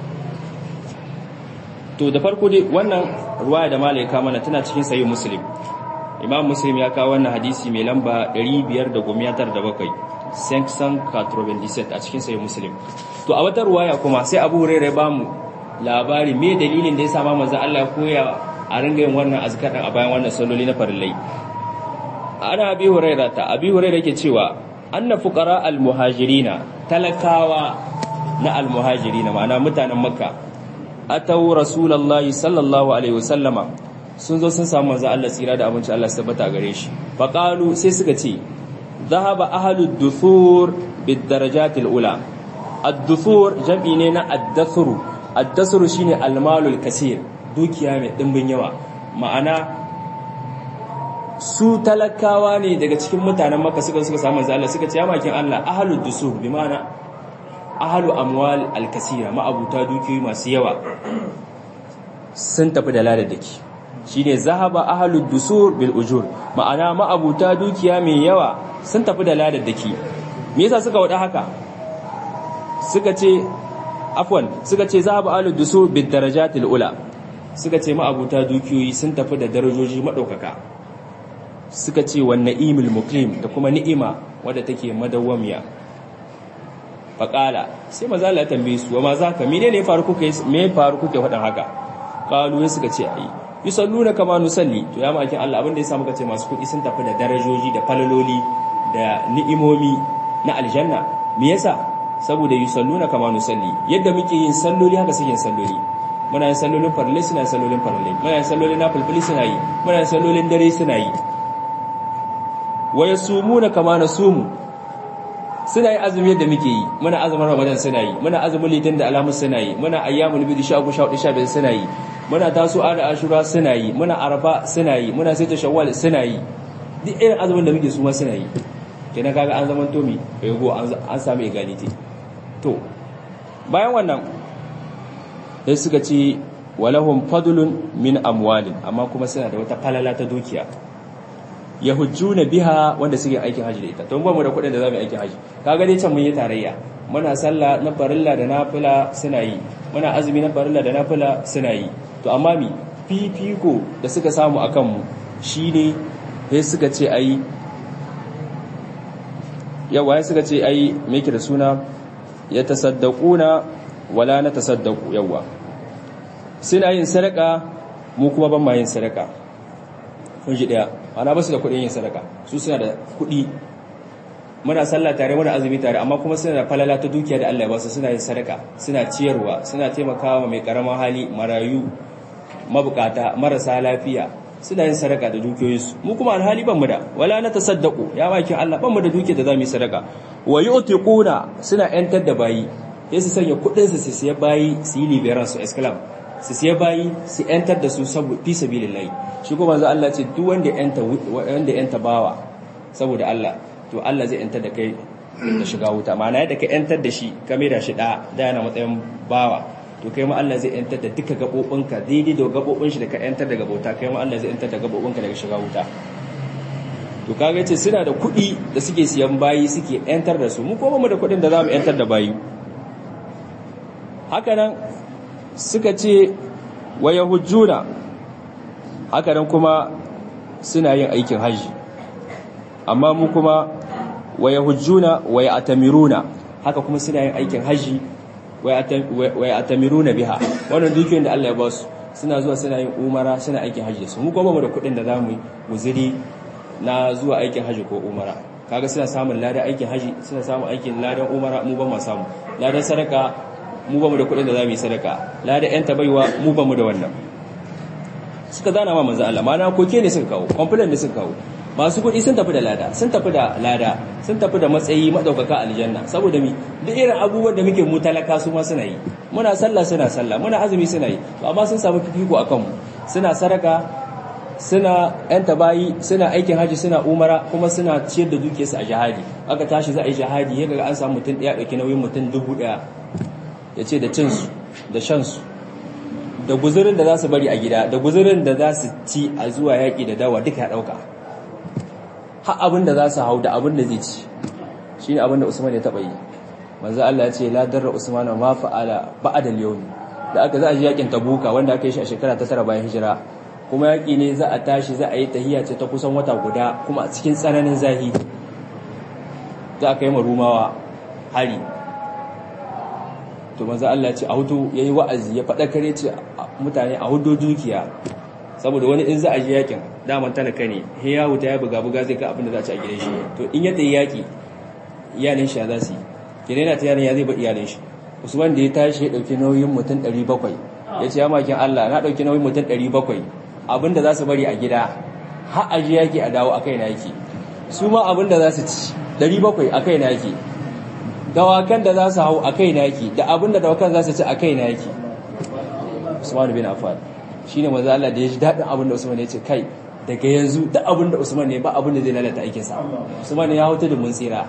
to da farko dai wannan ruwaya da malaika mana tana cikin sahih muslim imam muslim ya kawo wannan hadisi mai lamba 597 sanction 97 a cikin sahih muslim to a wata ruwaya kuma sai abu huraira ya ba mu labari me dalilin da ya sa manzo Allah ya koya a ringa yin wannan azkar a bayan wannan salloli na farillai ana abi huraira ta abi huraira yake cewa anna fuqara al-muhajirina talakawa na al-muhajirina ma'ana mutanen makka atau rasulullahi sallallahu alaihi wasallama sun zo sun samu manzo Allah tsira da abinci Allah tabbata gare shi faqalu sai suka ce dhahaba ahlud duthur bid darajatil ula ad-duthur jam'i ne na ad-dathru ad-dathru shine al-malul kaseer dukiya mai dimbin yawa ma'ana su talakawa ne daga cikin mutanen maka suka suka samu Allah suka ce ya makin Allah ahlud dusur bi ma'ana ahlu amwal al-kasira ma'abuta dukiyoyi masu yawa sun tafi da ladadaki shine zahaba ahlud dusur bil ujur ma'ana ma'abuta dukiya mai yawa sun tafi da ladadaki me yasa suka wada haka suka ce afwan suka ce zahaba ahlud dusur bid darajatil ula suka ce ma'abuta dukiyoyi sun tafi da darajoji madaukaka suka ce wa na'imul muqim da kuma ni'ima wadda take madawwamiya faqala sai maza Allah ya tambaye su wa ma zaka menene ya faru kuke me faru kuke faɗan haka qalu suka ce ai yusalluna kama nusalli to ya maki Allah abin da yasa muka ce masu kuɗi sun tafi da darajoji da falaloli da ni'imomi na aljanna me yasa saboda yusalluna kama nusalli yadda muke yin salloli haka suke yin salloli muna yin sallolin farle suna yin sallolin farle muna yin sallolin nafilfili suna yi muna yin sallolin dare suna yi wa yasumuna kama nasumu suna yi azumi yadda muke yi muna azumin ramadan suna yi muna azumin litin da alamun suna yi muna ayyamul bidi sha uku sha hudu sha biyar suna yi muna taso da ashura suna yi muna arafa suna yi muna saita shawwal suna yi duk irin azumin da muke su ma suna yi kenan kaga an zaman tomi ego an samu egality to bayan wannan sai suka ce walahum fadlun min amwalin amma kuma suna da wata falala ta dukiya yahujjuna biha wanda suke aikin haji da ita to ba mu da kuɗin da zamu aikin haji kaga dai can mun yi tarayya muna sallah na farilla da nafila suna yi muna azumi na farilla da nafila suna yi to amma mi fifiko da suka samu akan mu shine sai suka ce ai yawa suka ce ai me yake da suna ya tasaddaquna wala na tasaddaqu yawa suna yin sadaka mu kuma ban ma yin sadaka kun ji daya ana ba su da kuɗin yin sadaka su suna da kuɗi muna sallah tare muna azumi tare amma kuma suna da falala ta dukiya da Allah ya basu suna yin sadaka suna ciyarwa suna taimakawa mai karaman hali marayu mabukata marasa lafiya suna yin sadaka da dukiyoyinsu mu kuma alhali ban mu da wala na tasaddaqu ya bakin Allah ban mu da dukiya da zamu yi sadaka wa yu'tiquna suna yantar da bayi sai su sanya kudin su su siya bayi su yi liberan su esclav su siya bayi su yantar da su saboda fi sabilillahi shi kuma manzo Allah ce duk wanda yanta wanda yanta bawa saboda Allah to Allah zai yantar da kai da shiga wuta ma'ana yadda ka yantar da shi ka da shi da da yana matsayin bawa to kai ma Allah zai yantar da duka gabobinka daidai da gabobin shi da ka yantar daga bauta kai ma Allah zai yantar da gabobinka daga shiga wuta to kaga yace suna da kuɗi da suke siyan bayi suke yantar da su mu kuma mu da kuɗin da zamu yantar da bayi haka nan suka ce wa yahujjuna haka nan kuma suna yin aikin haji amma mu kuma wa yahujjuna wa ya'tamiruna haka kuma suna yin aikin haji wa ya'tamiruna biha wannan dukiyoyin da Allah ya ba su suna zuwa suna yin umara suna aikin haji su mu kuma mu da kuɗin da zamu guzuri na zuwa aikin haji ko umara kaga suna samun ladan aikin haji suna samun aikin ladan umara mu ba mu samu ladan sadaka mu ba mu da kuɗin da zamu yi sadaka ladan yan tabaiwa mu ba mu da wannan suka zana ma manzo Allah mana koke ne suka kawo complaint ne suka kawo masu kuɗi sun tafi da lada sun tafi da lada sun tafi da matsayi madaukaka aljanna saboda mi duk irin abubuwan da muke mu talaka su ma suna yi muna sallah suna sallah muna azumi suna yi to amma sun samu fifiko akan mu suna sadaka suna yan tabayi suna aikin haji suna umara kuma suna ciyar da dukiyarsu a jihadi aka tashi za a yi jihadi ya ga an samu mutum ɗaya ɗauki nauyin mutum dubu ɗaya ya ce da cinsu da shansu da guzurin da za su bari a gida da guzurin da za su ci a zuwa yaƙi da dawa duka ya ɗauka har abin da za su hau da abin da zai ci shi ne abin da usman ya taɓa yi manzo Allah ya ce la darra usman ma fa'ala ba'da al-yawm da aka za a ji yaƙin tabuka wanda aka yi shi a shekara ta tara bayan hijira kuma yaƙi ne za a tashi za a yi tahiyya ce ta kusan wata guda kuma a cikin tsananin zahi za a kai marumawa hari to manzo Allah ce a hudu yayi wa'azi ya faɗa kare ce mutane a hudu dukiya saboda wani in za a je yakin daman talaka ne he ya wuta ya buga buga zai ga abin da za a ci a gidan shi to in ya tayi yaki iyalin shi za su yi gidan yana tayar ya zai ba iyalin shi Usman da ya tashi ya dauki nauyin mutum 700 ya ce ya makin Allah na dauki nauyin mutum 700 abin da za su bari a gida har a je yaki a dawo akai na yaki su ma abin da za su ci 700 akai na yaki dawakan da za su hau a kai naki da abin da dawakan za su ci a kai naki usman bin affan shine manzo Allah da ya ji dadin abin da usman ya ce kai daga yanzu da abin da usman ne ba abin da zai lalata aikin sa usman ya hauta da mun tsira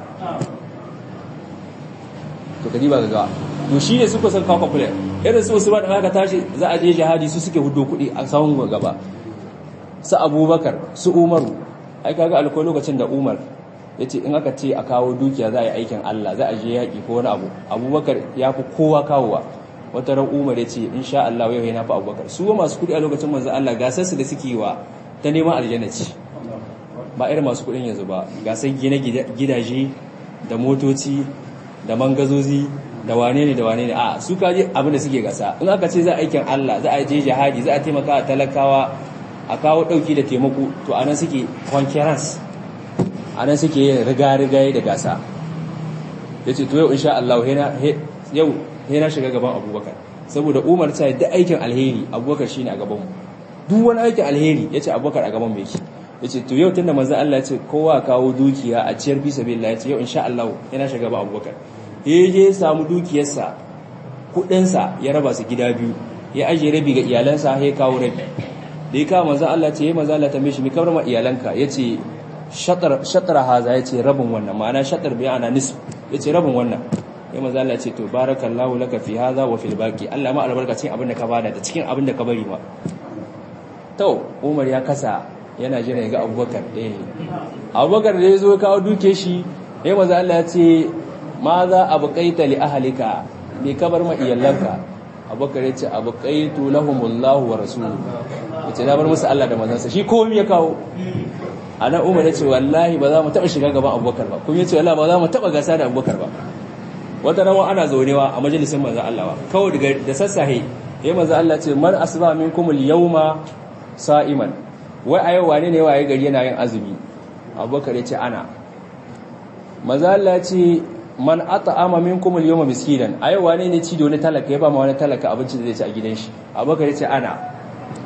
to kadi ba ga to shine suka san kawo kula irin su usman da aka tashi za a je jihadi su suke hudo kuɗi a sawun gaba su abubakar su umaru ai kaga alko lokacin da umar ya ce in aka ce a kawo dukiya za a yi aikin Allah za a je yaƙi ko wani abu abubakar ya fi kowa kawowa wata ran umar ya ce in sha Allah yau yana fi abubakar su wa masu kuɗi a lokacin manzan Allah gasar su da suke yi wa ta neman aljanna ce ba irin masu kuɗin yanzu ba gasar gina gidaje da motoci da mangazozi da wane ne da wane ne a su kaji abin da suke gasa in aka ce za a aikin Allah za a je jihadi za a taimaka a talakawa a kawo ɗauki da taimako to anan suke conquerance a nan suke yin riga-rigaye da gasa ya ce to yau insha Allah yau na shiga gaban abubakar saboda umar ta da aikin alheri abubakar shi ne a gabanmu duk wani aikin alheri ya ce abubakar a gaban mai ya ce to yau tun da manzan Allah ya ce kowa kawo dukiya a ciyar fi sabi ya ce yau insha Allah yana shiga gaban abubakar ya je samu dukiyarsa kudinsa ya raba su gida biyu ya ajiye rabi ga iyalansa ya kawo rabi da ya kawo manzan Allah ce ya manzan Allah ta mishi mi kamar ma iyalanka ya ce shatar haza ya ce rabin wannan ma'ana shatar biya ana nisf ya ce rabin wannan ya maza Allah ce to barakallahu laka fi haza wa fil baqi Allah ma albarka cikin abin da ka bada da cikin abin da ka bari ma to Umar ya kasa yana jira ga Abubakar eh Abubakar da yazo kawo duke shi ya maza Allah ya ce ma za abqaita li ahlika me ka bar ma iyalanka Abubakar ya ce abqaitu lahumullahu wa rasuluhu ya ce na bar musu Allah da manzansa shi komai ya kawo ana umar ya ce wallahi ba za mu taɓa shiga gaban abubakar ba kuma ya ce wallahi ba za mu taɓa gasa da abubakar ba wata rawa ana zaunewa a majalisin manzan Allah ba kawai daga da sassahe ya manzan Allah ce man asba minkum al-yawma sa'iman wai a yau wane ne waye gari yana yin azumi abubakar ya ce ana manzan Allah ce man at'ama minkum al-yawma miskinan a yau wane ne ci da wani talaka ya ba ma wani talaka abinci da zai ci a gidan shi abubakar ya ce ana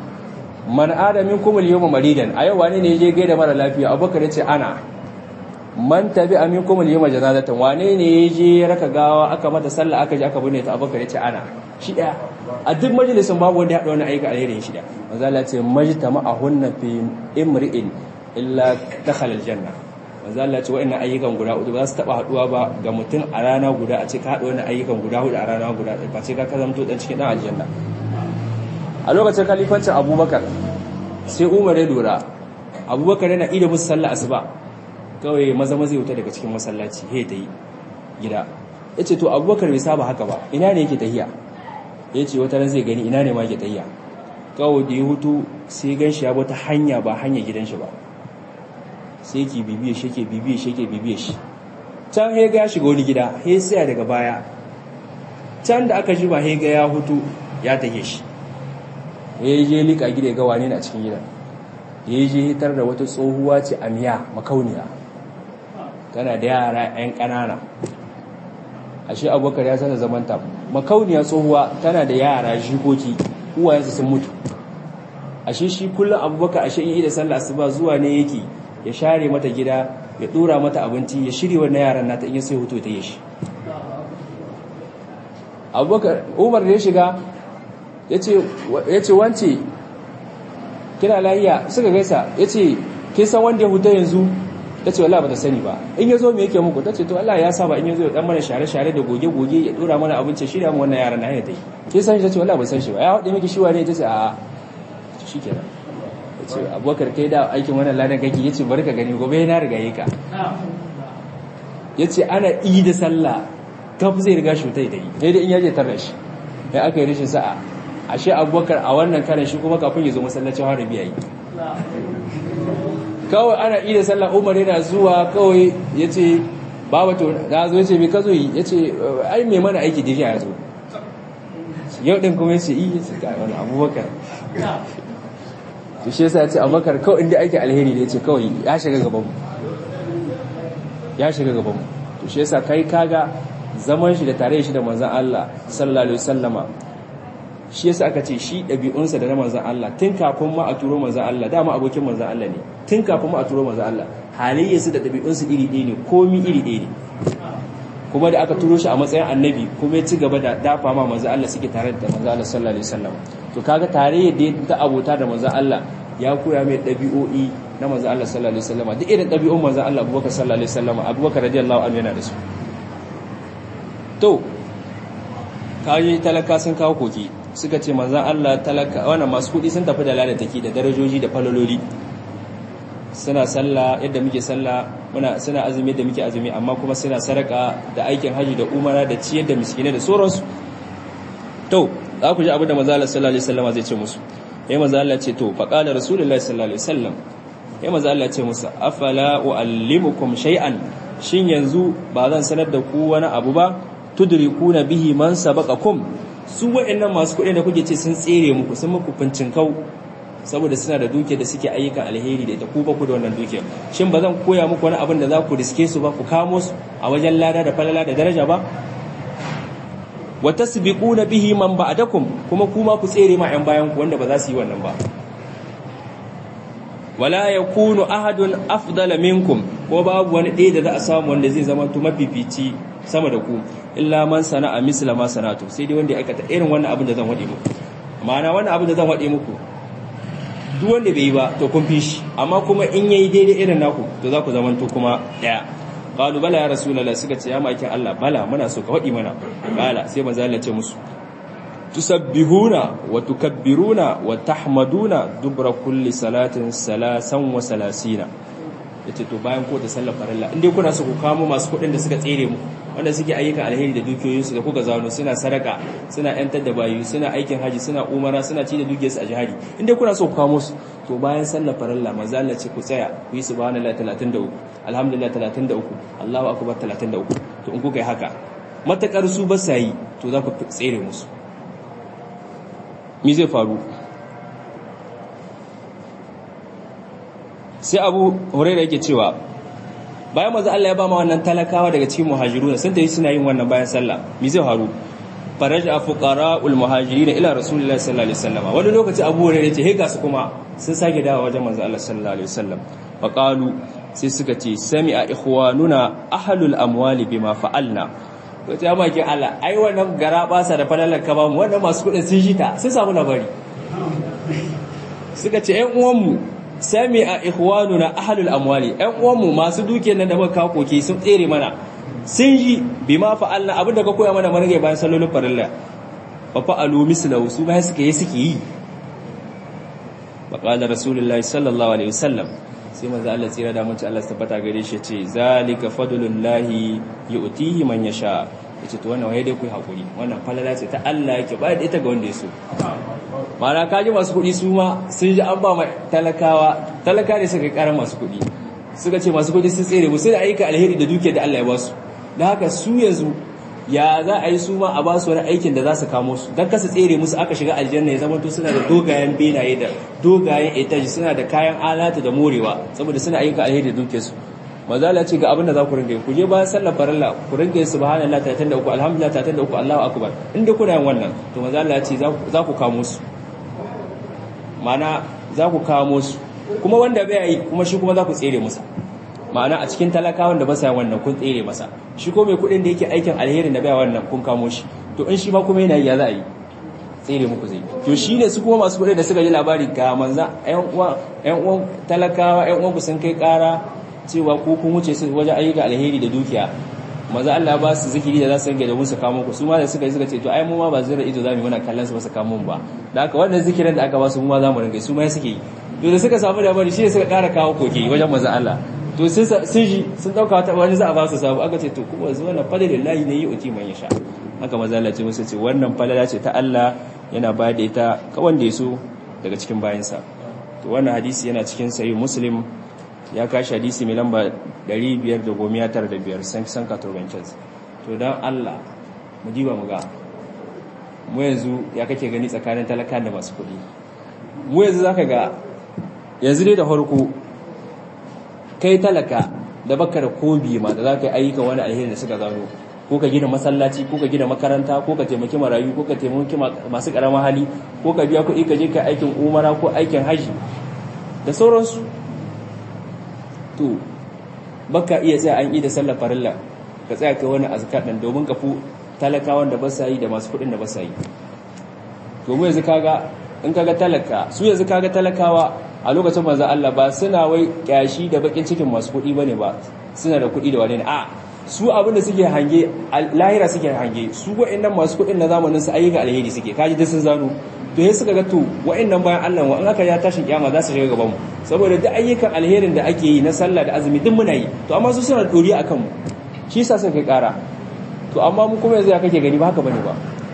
man adamin kuma yawma maridan a yau wani ne je gaida mara lafiya abubakar ya ce ana man tabi aminkum al-yawma janazatan wane ne yaje ya raka gawa aka mata sallah aka je aka binne ta abubakar yace ana shi daya a duk majalisin babu wanda ya hada wani aika alheri shi daya manzo Allah ce majtama ahunna fi imri'in illa dakhala al-janna manzo Allah ce wa'annan ayyukan guda hudu ba za su taba haduwa ba ga mutum a rana guda a ce ka hada wannan ayyukan guda hudu a rana guda ba ce ka kazamto dan cikin dan aljanna a lokacin khalifancin Abubakar sai Umar ya lura Abubakar yana ida musu sallah asuba kawai maza maza wuta daga cikin masallaci he ta yi gida ya ce to abubakar bai saba haka ba ina ne yake tahiya ya ce wata ran zai gani ina ne ma yake tahiya kawai da ya hutu sai gan shi ya bata hanya ba hanya gidan shi ba sai ki bibiye shi ke bibiye shi ke bibiye shi can he ga ya shiga wani gida he tsaya daga baya can da aka ji ba he ga ya hutu ya tahe shi ya je lika gida ga wane na cikin gidan ya je hitar da wata tsohuwa ce a miya makauniya tana da yara 'yan ƙanana ashe abubakar ya sana zamanta makauniya tsohuwa tana da yara jikoki uwayensu sun mutu ashe shi kullum abubakar ashe yi da sallah asuba zuwa ne yake ya share mata gida ya dora mata abinci ya shirya wannan yaran nata in ya sai hoto ta yi shi abubakar umar da ya shiga ya ce wance kina lahiya suka gaisa ya ce kin san wanda ya huta yanzu ta ce wallah ba ta sani ba in ya zo me yake muku ta ce to Allah ya saba in ya zo ya dan mana share-share da goge-goge ya dora mana abinci shirya mu wannan yaran na hanyar ta yi kin san shi ta ce wallah ba san shi ba ya haɗe miki shi wane ta ce a shi kenan ya ce abubakar kai da aikin wannan ladan kake ya ce bari ka gani gobe na riga yi ka ya ce ana yi da sallah kaf zai riga shi ta yi daidai in yaje tarra shi ya aka yi rashin sa'a ashe abubakar a wannan karan shi kuma kafin ya zo masallacin harabi yayi kawai ana iya sallah umar yana zuwa kawai ya ce baba to na zo ya ce mai ka zo yi ya ce ai mai mana aiki da ya zo yau ɗin kuma ya ce iya ce ga wani abubakar to shi yasa ya ce abubakar kawai inda aiki alheri da ya ce kawai ya shiga gabanmu ya shiga gabanmu to shi yasa kai kaga zaman shi da tare shi da manzan Allah sallallahu alaihi wasallama shi yasa aka ce shi ɗabi'unsa da na manzan Allah tun kafin ma a turo manzan Allah dama abokin manzan Allah ne tun kafin ma a turo manzan Allah halayyarsu da ɗabi'unsu iri ɗaya ne komi iri ɗaya ne kuma da aka turo shi a matsayin annabi kuma ya ci gaba da dafa ma manzan Allah suke tare da manzan Allah sallallahu alaihi wasallam to kaga tare da ta abota da manzan Allah ya koya mai ɗabi'o'i na manzan Allah sallallahu alaihi wasallam duk irin ɗabi'un manzan Allah Abubakar sallallahu alaihi wasallam Abubakar radiyallahu anhu yana da su to kayi talaka sun kawo koki suka ce manzan Allah talaka wannan masu kudi sun tafi da lalataki da darajoji da falololi suna sallah yadda muke sallah muna suna azumi yadda muke azumi amma kuma suna saraka da aikin haji da umara da ciyar da miskinai da sauransu to za ku ji abin da manzan Allah sallallahu alaihi wasallam zai ce musu yayin manzan Allah ce to fa qala rasulullahi sallallahu alaihi wasallam yayin manzan Allah ce musu afala uallimukum shay'an shin yanzu ba zan sanar da ku wani abu ba tudrikuna bihi man sabaqakum su waɗannan masu kuɗi da kuke ce sun tsere muku sun muku kau saboda suna da duke da suke ayyukan alheri da ita ku ba ku da wannan duke shin ba zan koya muku wani abin da za ku riske su ba ku kamo su a wajen lada da falala da daraja ba wa tasbiquna bihi man ba'dakum kuma kuma ku tsere ma 'yan bayan ku wanda ba za su yi wannan ba wala yakunu ahadun afdala minkum ko babu wani ɗaya da za a samu wanda zai zama to mafifici sama da ku illa man sana'a misla ma sanatu sai dai wanda ya aikata irin wannan abin da zan wade muku ma'ana wannan abin da zan wade muku duk wanda bai yi ba to kun fi shi amma kuma in yayi daidai irin naku to za ku zama to kuma daya qalu bala ya rasulullah suka ce ya makin Allah bala muna so ka wadi mana bala sai manzo Allah ce musu tusabbihuna wa tukabbiruna wa tahmaduna dubra kulli salatin salasan wa salasina yace to bayan ko da sallar farilla indai kuna so ku kamo masu kuɗin da suka tsere mu wanda suke ayyukan alheri da dukiyoyinsu da kuka zano suna sadaka suna yantar da bayu suna aikin haji suna umara suna ci da dukiyarsu a jihadi indai kuna so ku kamo su to bayan sallar farilla manzo Allah ce ku tsaya ku yi subhanallahi 33 alhamdulillah 33 Allahu akbar 33 to in kuka yi haka matakar su ba sa yi to za ku tsere musu me zai faru sai abu huraira yake cewa bayan maza Allah ya ba ma wannan talakawa daga cikin muhajiruna sun tafi suna yin wannan bayan sallah me zai faru faraja fuqara'ul muhajirin ila rasulillahi sallallahu alaihi wasallam wani lokaci abu huraira yace he ga su kuma sun sake dawo wajen manzo Allah sallallahu alaihi wasallam fa qalu sai suka ce sami'a ikhwanuna ahlul amwali bima fa'alna to ta maki Allah ai wannan gara basa da falalar ka ba mu wannan masu kudin sun jita sun samu labari suka ce ƴan uwanmu sami'a ikhwanuna ahlul amwali ƴan uwanmu masu dukiyar nan da muka kawo koke sun tsere mana sun yi bima fa'alna abinda ka koya mana mun rage bayan sallolin farilla fa fa'alu mislahu su ba suka yi suke yi faƙalar rasulullahi sallallahu alaihi wasallam sai maza Allah tsira da mace Allah tabbata gare shi ce zalika fadlullahi yu'tihi man yasha yace to wannan waye dai ku hakuri wannan falala ce ta Allah yake ba da ita ga wanda ya so mana kaji masu kuɗi su ma sun ji an ba ma talakawa talaka ne suka ƙara masu kuɗi suka ce masu kuɗi sun tsere mu sai da ayyuka alheri da duke da Allah ya ba su da haka su yanzu ya za a yi su ma a ba su wani aikin da za su kamo su don kasa tsere musu aka shiga aljanna ya zama to suna da dogayen benaye da dogayen etaji suna da kayan alata da morewa saboda suna ayyuka alheri da duke su mazala ce ga abin da za ku ringa ku je bayan sallar farilla ku ringa yin subhanallah 33 alhamdulillah 33 Allahu akbar inda kuna yin wannan to mazala ce za ku kamo su ma'ana za ku kamo su kuma wanda bai yi kuma shi kuma za ku tsere musa ma'ana a cikin talakawan da ba sa wannan kun tsere masa shi ko mai kudin da yake aikin alherin da bai wannan kun kamo shi to in shi ma kuma yana yi ya za a yi tsere muku zai to shi ne su kuma masu kudin da suka ji labari ga manza ƴan uwan ƴan uwan talakawa ƴan uwan ku sun kai ƙara cewa ko kun wuce su wajen ayyuka alheri da dukiya maza Allah ba su zikiri da za su ringa da musu kamo ku su ma da suka yi suka ce to ai mu ma ba zira ido za mu yi muna kallon su ba su kamo ba da haka wannan zikirin da aka ba su mu ma za mu ringa su ma suke yi to da suka samu labari shi ne suka ƙara kawo koke wajen maza Allah to sun ji sun dauka wata wani za a ba su sabu aka ce to kuma zuwa na fadilin layi ne yi uti man yasha haka maza Allah ce musu ce wannan falala ce ta Allah yana ba da ita ka wanda ya so daga cikin bayansa to wannan hadisi yana cikin sahih muslim ya kashi hadisi mai lamba 595 san san katurbancin to dan Allah mu diba mu ga mu yanzu ya kake gani tsakanin talakan da masu kuɗi mu yanzu zaka ga yanzu dai da farko kai talaka da baka da kobi ma da za ka yi ayyuka wani alheri da suka zano ko ka gina masallaci ko ka gina makaranta ko ka taimaki marayu ko ka taimaki masu karamar hali ko ka biya kuɗi ka je ka aikin umara ko aikin haji da sauransu to baka iya tsaya an yi da sallar farilla ka tsaya kai wani azkar din domin ka fu talakawan da ba sa yi da masu kuɗin da ba sa yi to mu yanzu kaga in kaga talaka su yanzu kaga talakawa a lokacin manzo Allah ba suna wai kyashi da bakin cikin masu kuɗi bane ba suna da kuɗi da wane ne a su abinda suke hange lahira suke hange su wa'annan masu kuɗin na zamanin su ayyuka alheri suke kaji duk sun zano to sai suka ga to wa'annan bayan Allah wa in aka ya tashin kiyama za su shiga gaban mu saboda duk ayyukan alherin da ake yi na sallah da azumi duk muna yi to amma su suna dori akan mu shi yasa suka kai kara to amma mu kuma yanzu ya kake gani ba haka bane ba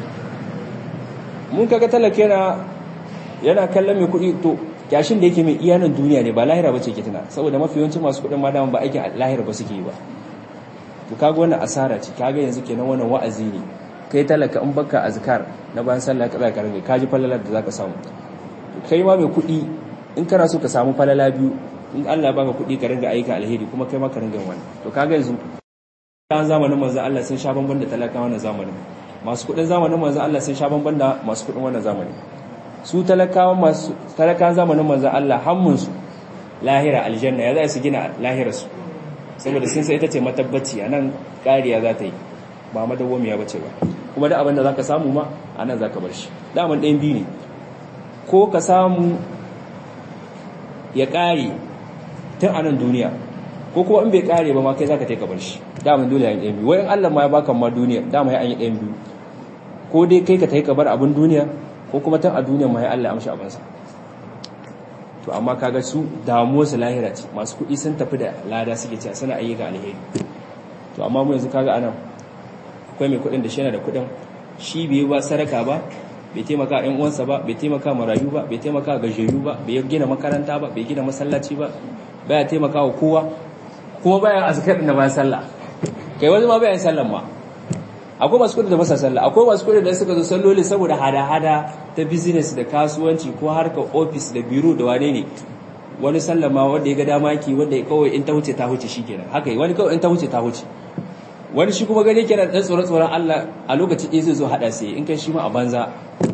mun kaga talaka yana yana kallon mai kuɗi to kyashin da yake mai iyanan duniya ne ba lahira bace ke tana saboda mafi yawancin masu kuɗin ma ba aikin lahira ba suke yi ba to kaga wannan asara ce kaga yanzu kenan wannan wa'azi ne kai talaka in baka azkar na bayan sallah ka zaka ringa kaji falalar da zaka samu to kai ma mai kuɗi in kana so ka samu falala biyu in Allah baka kuɗi ka ringa aika alheri kuma kai ma ka ringa wani to kaga yanzu kan zamanin manzon Allah sun sha bamban da talaka wannan zamanin masu kuɗin zamanin manzon Allah sun sha bamban da masu kuɗin wannan zamanin su talakawan masu talakan zamanin manzon Allah hammunsu lahira aljanna ya za su gina lahirarsu saboda sun sai ita ce matabbaci a nan ƙariya za ta yi ba madawwamiya ba ce ba kuma da abin da za ka samu ma a nan za ka bar shi daman ɗayan biyu ne ko ka samu ya ƙare tun a nan duniya ko kuma in bai ƙare ba ma kai za ka taika bar shi daman dole ya yi ɗayan biyu wayan allah ma ya baka ma duniya dama ya an yi ɗayan biyu ko dai kai ka taika bar abin duniya ko kuma tun a duniya ma ya allah ya amshi abinsa to amma kaga su damuwar su lahira ce masu kuɗi sun tafi da lada suke cewa suna ayyuka alheri to amma mu yanzu kaga anan akwai mai kuɗin da shi yana da kuɗin shi bai ba saraka ba bai taimaka ɗan uwansa ba bai taimaka marayu ba bai taimaka gajiyayyu ba bai gina makaranta ba bai gina masallaci ba baya taimaka wa kowa kuma baya azkar din da bayan sallah kai wani ma bayan sallan ma akwai masu kudi da masa sallah akwai masu kudi da suka zo salloli saboda hada-hada ta business da kasuwanci ko harkar office da biro da wane ne wani sallama wanda ya ga dama ki wanda ya kawai in ta huce ta huce shikenan haka wani kawai in ta huce ta huce wani shi kuma gane kenan dan tsoron tsoron Allah a lokaci ɗaya zai zo hada sai in kai shi ma a banza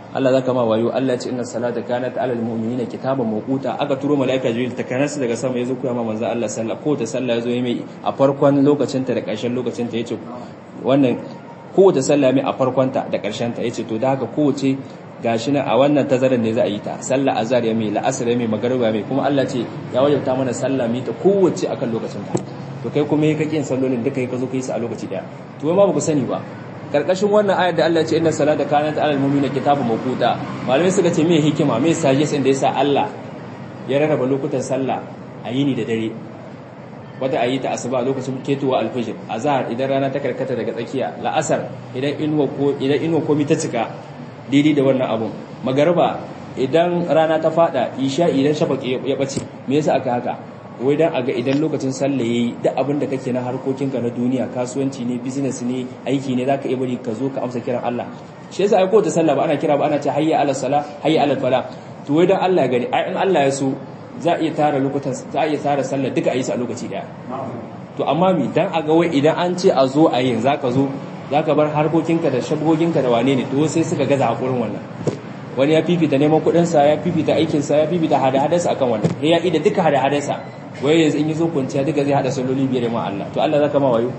Allah zaka ma wayo Allah ya ce inna salata kanat alal mu'minina kitaban mawquta aka turo malaika jibril ta kanasa daga sama yazo koya ma manzo Allah sallah ko ta sallah yazo yi mai a farkon lokacin ta da ƙarshen lokacin ta yace wannan kowace sallah mai a farkon ta da ƙarshen ta yace to da haka kowace gashi na a wannan tazarar ne za a yi ta sallah azhar ya mai la'asar ya mai magariba mai kuma Allah ce ya wajabta mana sallah mai ta kowace akan lokacin ta to kai kuma ka kin sallolin duka ka zo kai su a lokaci daya to ma ba ku sani ba karkashin wannan ayar da Allah ya ce inna salata kanat alal mu'minina kitabun mawquta malamai suka ce me hikima me sajis inda yasa Allah ya rarraba lokutan sallah a yini da dare wata ayi ta asuba lokacin ketowa alfajir azhar idan rana ta karkata daga tsakiya la'asar idan inuwa ko idan inuwa komi ta cika daidai da wannan abun magariba idan rana ta fada isha idan shafaqi ya bace me yasa aka haka wai dan aga idan lokacin sallah yayi duk abin da kake na harkokinka na duniya kasuwanci ne business ne aiki ne zaka iya bari ka zo ka amsa kiran Allah shi yasa ai ko ta sallah ba ana kira ba ana ce hayya ala sala hayya ala fala to wai dan Allah ya gani ai in Allah ya so za a iya tara lokutan za a iya tara sallah duka ayi su a lokaci daya to amma mi dan aga wai idan an ce a zo a yin zaka zo zaka bar harkokinka da shagoginka da wane ne to sai suka gaza hakurin wannan wani ya fifita neman kuɗinsa ya fifita aikinsa ya fifita hada-hadarsa akan wannan ya ida duka hada-hadarsa wai yanzu in yi zo kwanciya duka zai hada salloli biyar ma Allah to Allah zaka ma wayo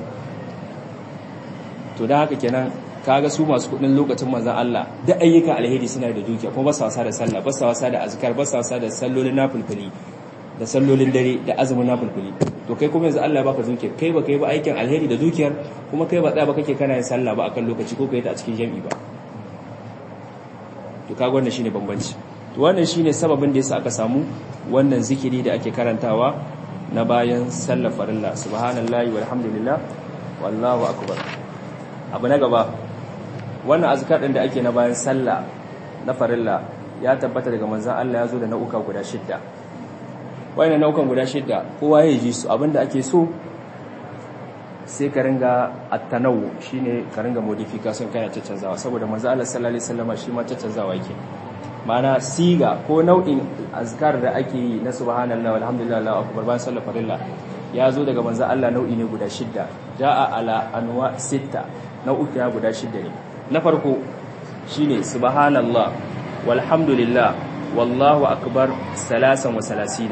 to dan haka kenan kaga su masu kudin lokacin manzon Allah da ayyukan alheri suna da dukiya kuma ba su wasa da sallah ba su wasa da azkar ba su wasa da sallolin nafilfili da sallolin dare da azumin nafilfili to kai kuma yanzu Allah baka dukiya kai ba kai ba aikin alheri da dukiyar kuma kai ba tsaya ba kake kana yin sallah ba akan lokaci ko kai ta a cikin jami'i ba to kaga wannan shine bambanci to wannan shine sababin da yasa aka samu wannan zikiri da ake karantawa na bayan sallar farilla subhanallahi walhamdulillah wallahu akbar abu na gaba wannan azkar din da ake na bayan sallah na farilla ya tabbata daga manzon Allah ya zo da nau'uka guda shidda wayannan nau'ukan guda shidda kowa ya ji su abinda ake so sai ka ringa attanawu shine ka ringa modification kana caccanzawa saboda manzo Allah sallallahu alaihi wasallam shi ma caccanzawa yake mana siga ko nau'in azkar da ake yi na subhanallahi walhamdulillahi Allahu akbar bayan sallar farilla ya zo daga manzo Allah nau'i ne guda shidda jaa ala anwa sita nau'uka guda shidda ne na farko shine subhanallah walhamdulillah wallahu akbar salasan wa salasina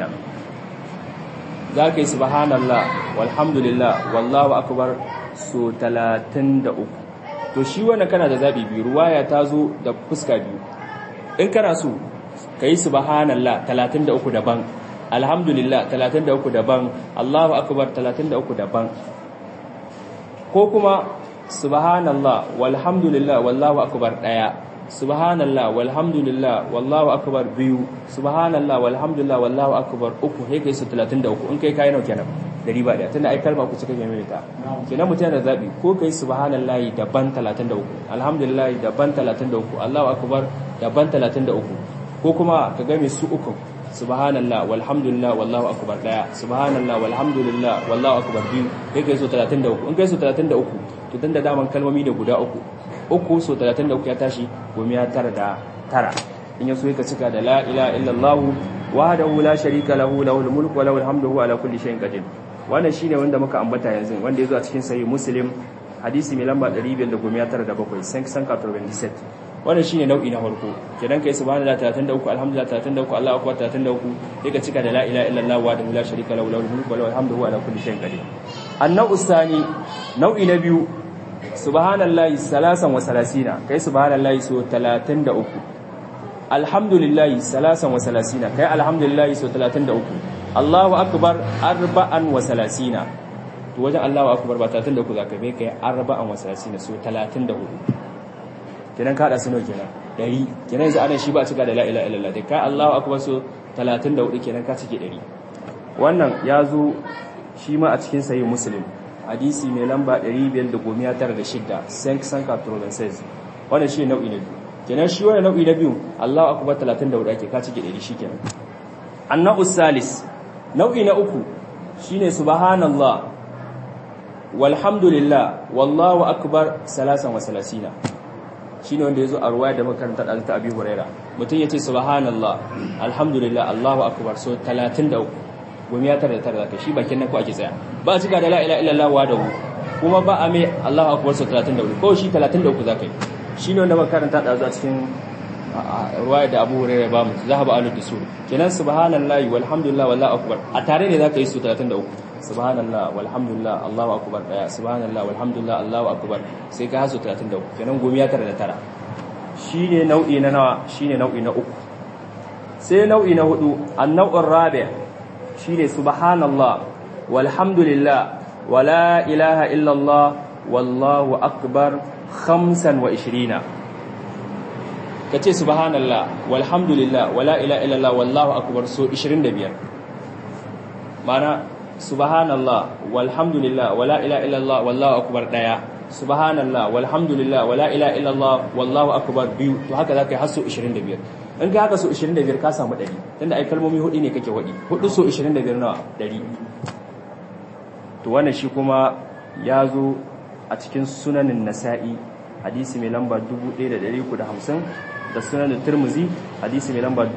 za ka yi subhanallah walhamdulillah wallahu akbar so 33 to shi wannan kana da zabi biyu ruwaya ta zo da fuska biyu in kana so ka yi subhanallah 33 daban alhamdulillah 33 daban allahu akbar 33 daban ko kuma subhanallah walhamdulillah wallahu akbar daya subhanallah walhamdulillah wallahu akbar biyu subhanallah walhamdulillah wallahu akbar uku sai kai su 33 in kai kai nawa kenan dari ba daya tunda ai kalma ku cika mai ta kenan mutum da zabi ko kai subhanallah daban 33 alhamdulillah daban 33 allahu akbar daban 33 ko kuma ka ga mai su uku subhanallah walhamdulillah wallahu akbar daya subhanallah walhamdulillah wallahu akbar biyu kai kai su 33 in kai su 33 to dan da daman kalmomi ne guda uku uku so 33 ya tashi goma ya tara da tara in yaso ka cika da la ilaha illallah wahdahu la sharika lahu lahul mulku wa lahul hamdu huwa ala kulli shay'in qadir wannan shine wanda muka ambata yanzu wanda yazo a cikin sahih muslim hadisi mai lamba 597 san san 97 wannan shine nau'i na farko kenan kai subhanallah 33 alhamdulillah 33 Allahu akbar 33 sai ka cika da la ilaha illallah wahdahu la sharika lahu lahul mulku wa lahul hamdu huwa ala kulli shay'in qadir annau usani nau'i na biyu subhanallahi salasan wa salasina kai subhanallahi so 33 alhamdulillahi salasan wa salasina kai alhamdulillahi so 33 Allahu akbar arba'an wa salasina to wajen Allahu akbar ba 33 zaka bai kai arba'an wa salasina so 34 kenan ka da suno kenan dari kenan yanzu anan shi ba cika da la ilaha illallah dai kai Allahu akbar so 34 kenan ka cike dari wannan ya zo shi ma a cikin sahih muslim hadisi mai lamba 596 sank sanka provinces wannan shi nau'i na biyu kenan shi wannan nau'i na biyu Allahu akbar 34 ake ka cike 100 shikenan annau salis nau'i na uku shine subhanallah walhamdulillah wallahu akbar salasan wa salasina shine wanda yazo a ruwaya da makaranta da ta Abi Huraira mutum yace subhanallah alhamdulillah Allahu akbar so 33 gumi ya tara da tara zaka shi bakin nan ko ake tsaya ba a cika da la ilaha illallah wa dahu kuma ba a mai Allahu akbar so 34 ko shi 33 zaka yi shine wanda muka karanta da a cikin ruwaya da Abu Hurairah ba mu zahaba alu dusur kenan subhanallahi walhamdulillah wallahu akbar a tare ne zaka yi su 33 subhanallah walhamdulillah Allahu akbar daya subhanallah walhamdulillah Allahu akbar sai ka hasu 33 kenan gomiya tara da tara shine nau'i na nawa shine nau'i na uku sai nau'i na hudu an-naw'ur rabi' shine subhanallah walhamdulillah wala ilaha illa Allah wallahu akbar 25 kace subhanallah walhamdulillah wala ilaha illa Allah wallahu akbar so 25 mana subhanallah walhamdulillah wala ilaha illallah wallahu akbar daya subhanallah walhamdulillah wala ilaha illallah wallahu akbar biyu to haka zaka yi hasso 25 in ka haka so 25 ka samu 100 tunda ai kalmomi hudu ne kake wadi hudu so 25 nawa 100 to wannan shi kuma ya zo a cikin sunanin nasa'i hadisi mai lamba 1350 da sunan turmuzi hadisi mai lamba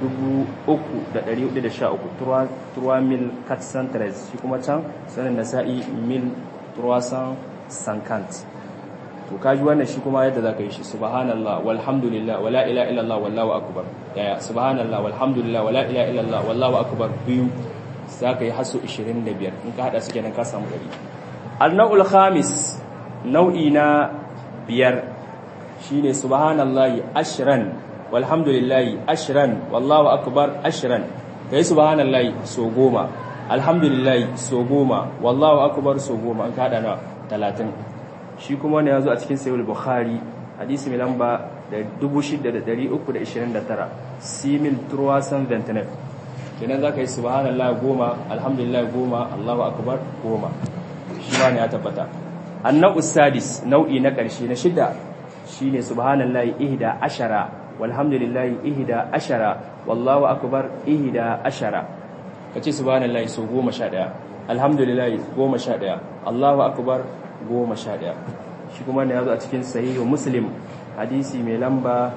3413 turwa mil katsan tres shi kuma can sunan nasa'i mil turwasan sankant to kaji wannan shi kuma yadda za ka yi shi subhanallah walhamdulillah wala ila illallah wallahu akbar daya subhanallah walhamdulillah wala ila illallah wallahu akbar biyu za ka yi haso 25 in ka hada su kenan ka samu 100 al-naw'ul khamis nau'i na biyar shine subhanallahi ashran walhamdulillahi ashran wallahu akbar ashran kai subhanallahi so goma alhamdulillahi so goma wallahu akbar so goma an kada na 30 shi kuma ne yazo a cikin sahih bukhari hadisi mai lamba 6329 simil turwasan 29 kenan zaka yi subhanallahi goma alhamdulillahi goma allahu akbar goma shi ma ne ya tabbata annau sadis nau'i na ƙarshe na shida shine subhanallahi ihda ashara walhamdulillahi ihda ashara wallahu akbar ihda ashara kace subhanallahi so 11 alhamdulillahi 11 allahu akbar 11 shi kuma ne yazo a cikin sahihu muslim hadisi mai lamba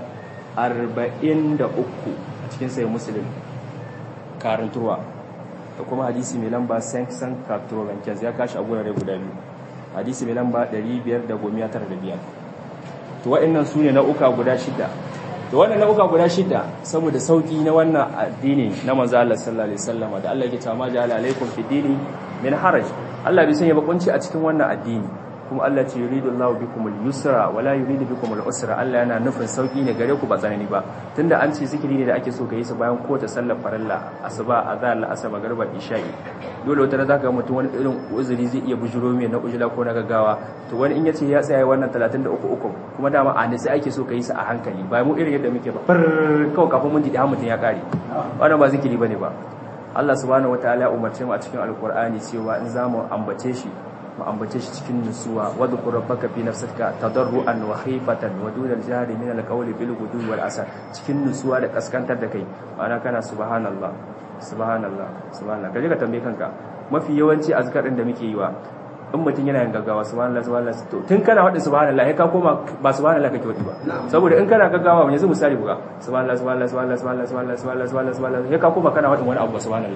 43 a cikin sahihu muslim karantuwa da kuma hadisi mai lamba 595 ya kashi a gurare guda biyu hadisi mai lamba 595 to waɗannan su ne nau'uka guda shida to wannan nau'uka guda shida saboda sauki na wannan addini na manzo Allah sallallahu alaihi wasallam da Allah yake cewa ma ja'ala alaikum fi dini min haraj Allah bai sanya bakunci a cikin wannan addini kuma Allah ce yuridu Allahu bikum al-yusra wa la yuridu bikum al-usra Allah yana nufin sauki ne gare ku ba tsanani ba tunda an ce zikiri ne da ake so ka yi su bayan kowace sallar farilla asuba azhar asaba garba isha'i dole wata da zaka ga mutum wani irin uzuri zai iya bujuro mai na ujula ko na gaggawa to wani in yace ya tsaya wannan 33 uku kuma dama a nisi ake so ka yi su a hankali ba mu irin yadda muke ba far kawai kafin mun ji da mutum ya kare wannan ba zikiri bane ba Allah subhanahu wataala ya umarce mu a cikin alkur'ani cewa in zamu ambace shi mu ambace shi cikin nutsuwa wadhkur rabbaka fi nafsika tadarruan wa khifatan wa dunal jahri min alqawli bil ghudwi wal asar cikin nutsuwa da kaskantar da kai ana kana subhanallah subhanallah subhanallah kaje ka tambaye kanka mafi yawanci azkar din da muke yi wa in mutum yana yin gaggawa subhanallah subhanallah to tun kana wadin subhanallah sai ka koma ba subhanallah kake wadi ba saboda in kana gaggawa yanzu misali buga subhanallah subhanallah subhanallah subhanallah subhanallah subhanallah subhanallah subhanallah sai ka koma kana wadin wani abu subhanallah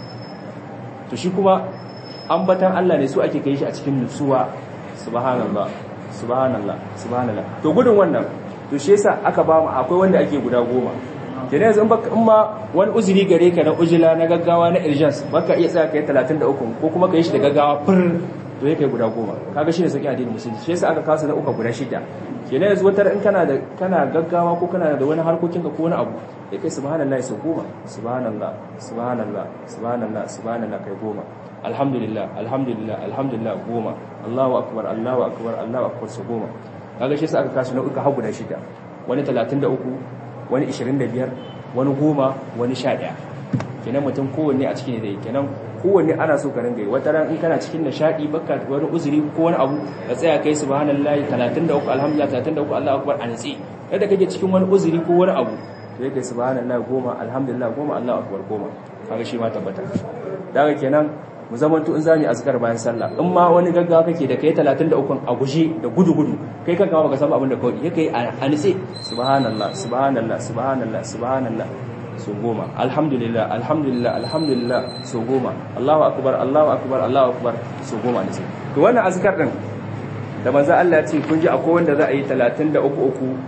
to shi kuma ambatan Allah ne su ake kai shi a cikin nutsuwa subhanallah subhanallah subhanallah to gudun wannan to shi yasa aka ba mu akwai wanda ake guda goma kenan yanzu in ma wani uzuri gare ka na ujila na gaggawa na urgence baka iya tsaya kai 33 ko kuma kai shi da gaggawa fur to yake guda goma kaga shi ne sauki addinin musulunci shi yasa aka kasa na uka guda shida kenan yanzu wata in kana da kana gaggawa ko kana da wani harkokin ka ko wani abu sai kai subhanallah sau goma subhanallah subhanallah subhanallah subhanallah kai goma alhamdulillah alhamdulillah alhamdulillah goma Allahu akbar Allahu akbar Allahu akbar su goma kaga shi yasa aka kasa na uka har guda shida wani 33 wani 25 wani goma wani 11 kenan mutum kowanne a cikin da kenan kowanne ana so ka ringa yi wata ran in kana cikin nishadi baka wani uzuri ko wani abu ka tsaya kai subhanallahi 33 alhamdulillah 33 Allahu akbar an tsi kada kake cikin wani uzuri ko wani abu to yake subhanallahi goma alhamdulillah goma Allahu akbar goma kaga shi ma tabbata daga kenan mu zamanto in zamu azkar bayan sallah in ma wani gaggawa kake da kai 33 a guje da gudu gudu kai kanka baka san abin da kawai yake a nitse subhanallah subhanallah subhanallah subhanallah so goma alhamdulillah alhamdulillah alhamdulillah so goma Allahu akbar Allahu akbar Allahu akbar so goma ne to wannan azkar din da manzo Allah ya ce kun ji akwai wanda za a yi 33 uku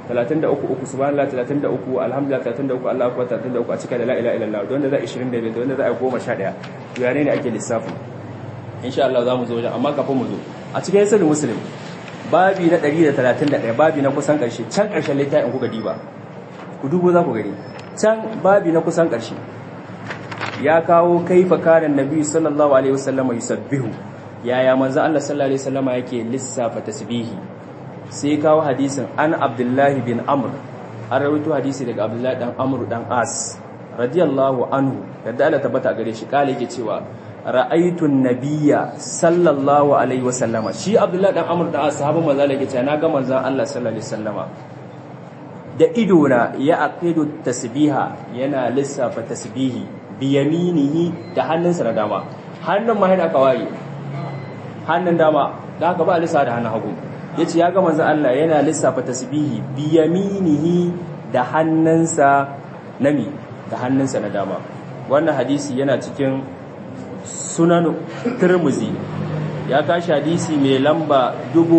33 uku subhanallah 33 alhamdulillah 33 Allahu akbar 33 a cika da la ilaha illallah don da za 25 don da za 11 to yare ne ake lissafi insha Allah za mu zo wajen amma kafin mu zo a cikin sirrin muslim babi na 131 babi na kusan karshe can karshen littafin kuka diba ku dubo za ku gani can babi na kusan karshe ya kawo kaifa kana nabi sallallahu alaihi wasallam yusabbihu yaya manzo Allah sallallahu alaihi wasallam yake lissafa tasbihi sai kawo hadisin an abdullahi bin amr an rawaito hadisi daga abdullahi dan amr dan as radiyallahu anhu yadda Allah tabbata gare shi kale yake cewa ra'aytu an-nabiyya sallallahu alaihi wasallama shi abdullahi dan amr dan as sahabban manzo Allah yake cewa naga manzo Allah sallallahu alaihi wasallama da ido na ya aqidu tasbiha yana lissafa tasbihi bi yaminihi da hannunsa na dama hannun ma yana kawai hannun dama da haka ba lissafa da hannun hagu yace ya ga manzo Allah yana lissafa tasbihi bi yaminihi da hannunsa nami da hannunsa na dama wannan hadisi yana cikin sunan Tirmidhi ya kashi hadisi mai lamba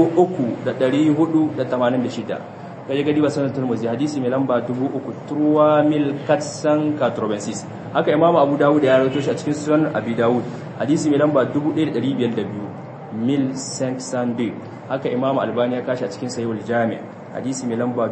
3486 kaje gadi ba sunan Tirmidhi hadisi mai lamba 3000 turwa mil katsan katrobensis haka imamu Abu Dawud ya rawaito shi a cikin sunan Abi Dawud hadisi mai lamba 1502 mil 500 haka imamu albani ya kashi a cikin sayul jami hadisi mai lamba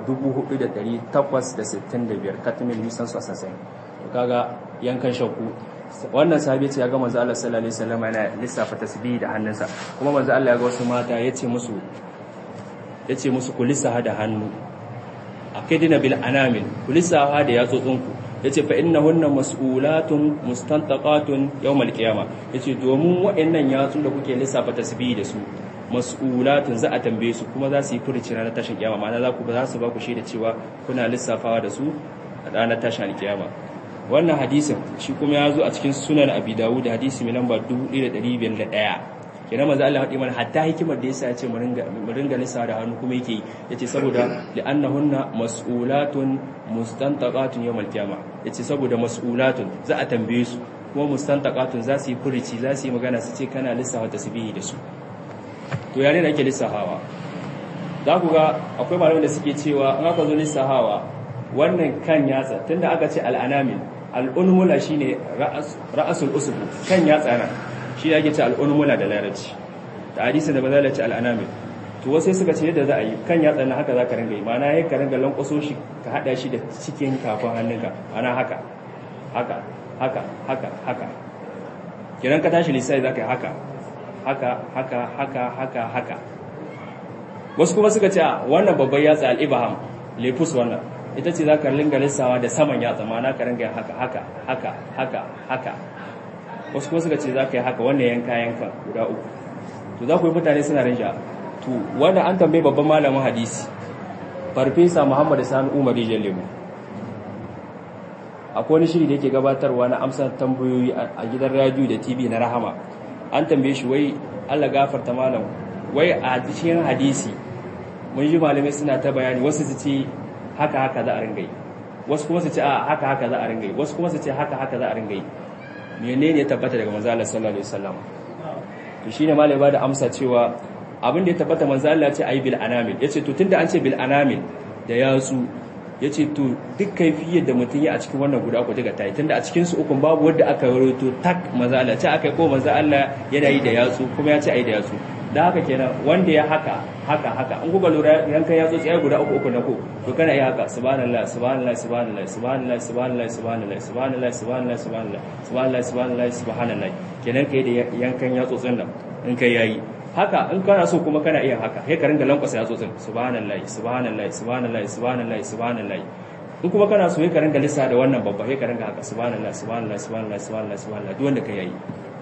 4865 katmil lisan su asasin kaga yankan shakku wannan sahabi ce ya ga manzo Allah sallallahu alaihi wasallam yana lissafa tasbih da hannunsa kuma manzo Allah ya ga wasu mata yace musu yace musu ku lissafa da hannu akidina bil anamil ku lissafa da yatsotsunku yace fa innahunna mas'ulatun mustantaqatun yawmal qiyamah yace domin waɗannan yatsun da kuke lissafa tasbih da su mas'ulatun za a tambaye su kuma za su yi furici ranar tashin kiyama ma'ana za ku ba za su ba ku shaida cewa kuna lissafawa da su a ranar tashin kiyama wannan hadisin shi kuma ya zo a cikin sunan abi dawud hadisi mai lamba 1501 kenan manzo Allah hadi mana hatta hikimar da yasa ya ce mu ringa mu ringa lissafa da hannu kuma yake yace saboda li'annahunna mas'ulatun mustantaqatun yawmal qiyama yace saboda mas'ulatun za a tambaye su kuma mustantaqatun za su yi furici za su yi magana su ce kana lissafa tasbihi da su to yare da ake lissahawa za ku ga akwai malamai da suke cewa an aka zo lissahawa wannan kan yatsa tunda aka ce al'anamin al'unmula shine ra'asul usbu kan yatsa na shi ake ce al'unmula da larabci da hadisin da bazala ce al'anamin to wasu suka ce yadda za a yi kan yatsa na haka za ka ringa yi mana ya ka ringa lankwaso shi ka hada shi da cikin kafin hannunka ana haka haka haka haka haka kiran ka tashi lissafi za ka yi haka haka haka haka haka haka wasu kuma suka ce wannan babban yatsa al'ibaham lefus wannan ita ce za ka ringa lissawa da saman yatsa ma'ana ka ringa haka haka haka haka haka wasu kuma suka ce za ka yi haka wannan yanka yanka guda uku to za ku yi mutane suna rinja to wanda an tambaye babban malamin hadisi farfesa muhammadu sani umar rijiyar lemu akwai wani shiri da yake gabatarwa na amsa tambayoyi a gidan radio da tv na rahama an tambaye shi wai Allah gafarta malam wai a cikin hadisi mun ji malamai suna ta bayani wasu su ce haka haka za a ringa yi wasu kuma su ce a haka haka za a ringa yi wasu kuma su ce haka haka za a ringa yi menene ya tabbata daga manzo Allah sallallahu alaihi wasallam to shine malai ba da amsa cewa abin da ya tabbata manzo Allah ya ce ayi bil anamil yace to tunda an ce bil anamil da yatsu ya ce to duk kaifiyar da mutum ya a cikin wannan guda ku daga tayi tunda a cikin su ukun babu wanda aka rawaito tak maza Allah ce aka ko maza Allah yana yi da yatsu kuma ya ce ai da yatsu da haka kenan wanda ya haka haka haka in kuka lura yankan yatsu tsaye guda uku uku na ko to kana yi haka subhanallah subhanallah subhanallah subhanallah subhanallah subhanallah subhanallah subhanallah subhanallah subhanallah subhanallah subhanallah kenan kai da yankan yatsu tsin nan in kai yayi haka in kana so kuma kana iya haka sai ka ringa lankwasa yatsotsin subhanallahi subhanallahi subhanallahi subhanallahi subhanallahi in kuma kana so sai ka ringa lissa da wannan babba sai ka ringa haka subhanallahi subhanallahi subhanallahi subhanallahi subhanallahi duk wanda ka yayi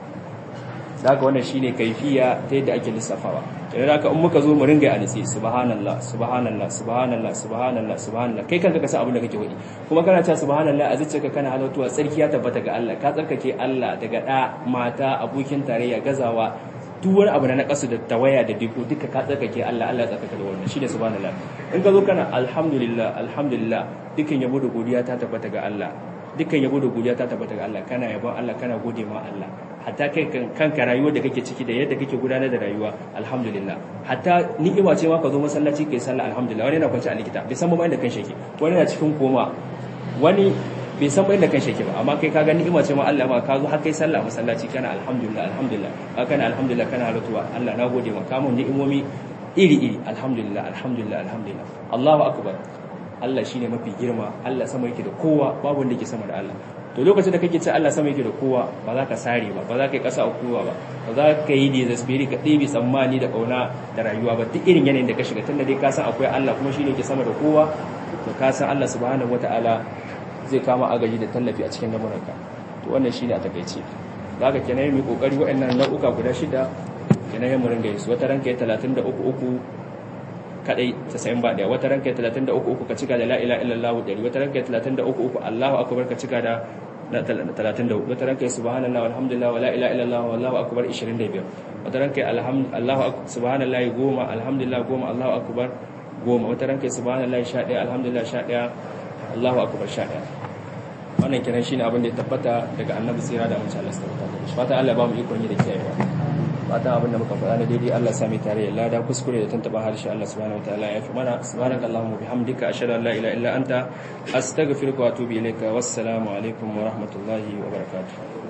daga wannan shine kaifiya ta yadda ake lissafawa idan haka in muka zo mu ringa anisi subhanallah subhanallah subhanallah subhanallah subhanallah kai kanka ka san abin da kake wadi kuma kana cewa subhanallah a zuciyarka kana halatuwa tsarki ya tabbata ga Allah ka tsarkake Allah daga da mata abokin tarayya gazawa duk wani abu na nakasu da tawaya da diko duka ka tsarkake Allah Allah ya tsarkake da wannan shine subhanallah in ka zo kana alhamdulillah alhamdulillah dukan yabo da godiya ta tabbata ga Allah dukkan yabo da godiya ta tabbata ga Allah kana yabon Allah kana gode ma Allah hatta kai kanka rayuwar da kake ciki da yadda kake gudanar da rayuwa alhamdulillah hatta ni'ima ce ma ka zo masallaci kai sallah alhamdulillah wani yana kwance a likita bai san ba inda kan shake wani yana cikin koma wani bai san ba inda kan shake ba amma kai ka ga ni'ima ce ma Allah ma ka zo har kai sallah masallaci kana alhamdulillah alhamdulillah ka kana alhamdulillah kana halatuwa Allah na gode maka mun ni'imomi iri iri alhamdulillah alhamdulillah alhamdulillah Allahu akbar Allah shine mafi girma Allah sama yake da kowa babu wanda yake sama da Allah to lokacin da kake ce Allah sama yake da kowa ba za ka sare ba ba za ka yi ƙasa a kowa ba ba za ka yi desesperi ka ɗebe tsammani da ƙauna da rayuwa ba duk irin yanayin da ka shiga tunda dai ka san akwai Allah kuma shine ke sama da kowa to ka san Allah subhanahu wataala zai kama agaji da tallafi a cikin lamuranka to wannan shine a takaice zaka kenan mai kokari waɗannan nau'uka guda shida kenan yin mu ringa yin su wata ranka ya 33 uku kadai 90 ba daya wata ranka 33 uku ka cika da la ilaha illallah dari wata ranka 33 uku Allahu akbar ka cika da 34 wata ranka subhanallahi walhamdulillah wala ilaha illallah wallahu akbar 25 wata ranka Allahu subhanallahi goma alhamdulillah goma Allahu akbar goma wata ranka subhanallahi 11 alhamdulillah 11 Allahu akbar 11 wannan kiran shine abin da ya tabbata daga annabi sira da amince Allah subhanahu wa ta'ala fata Allah ba mu ikon yi da kiyayewa fatan abin da muka faɗa na daidai Allah sami tare da lada kuskure da tantaba harshe Allah subhanahu wataala ya fi mana subhanakallahumma bihamdika ashhadu an la ilaha illa anta astaghfiruka wa atubu ilayka wassalamu alaikum wa rahmatullahi wa barakatuh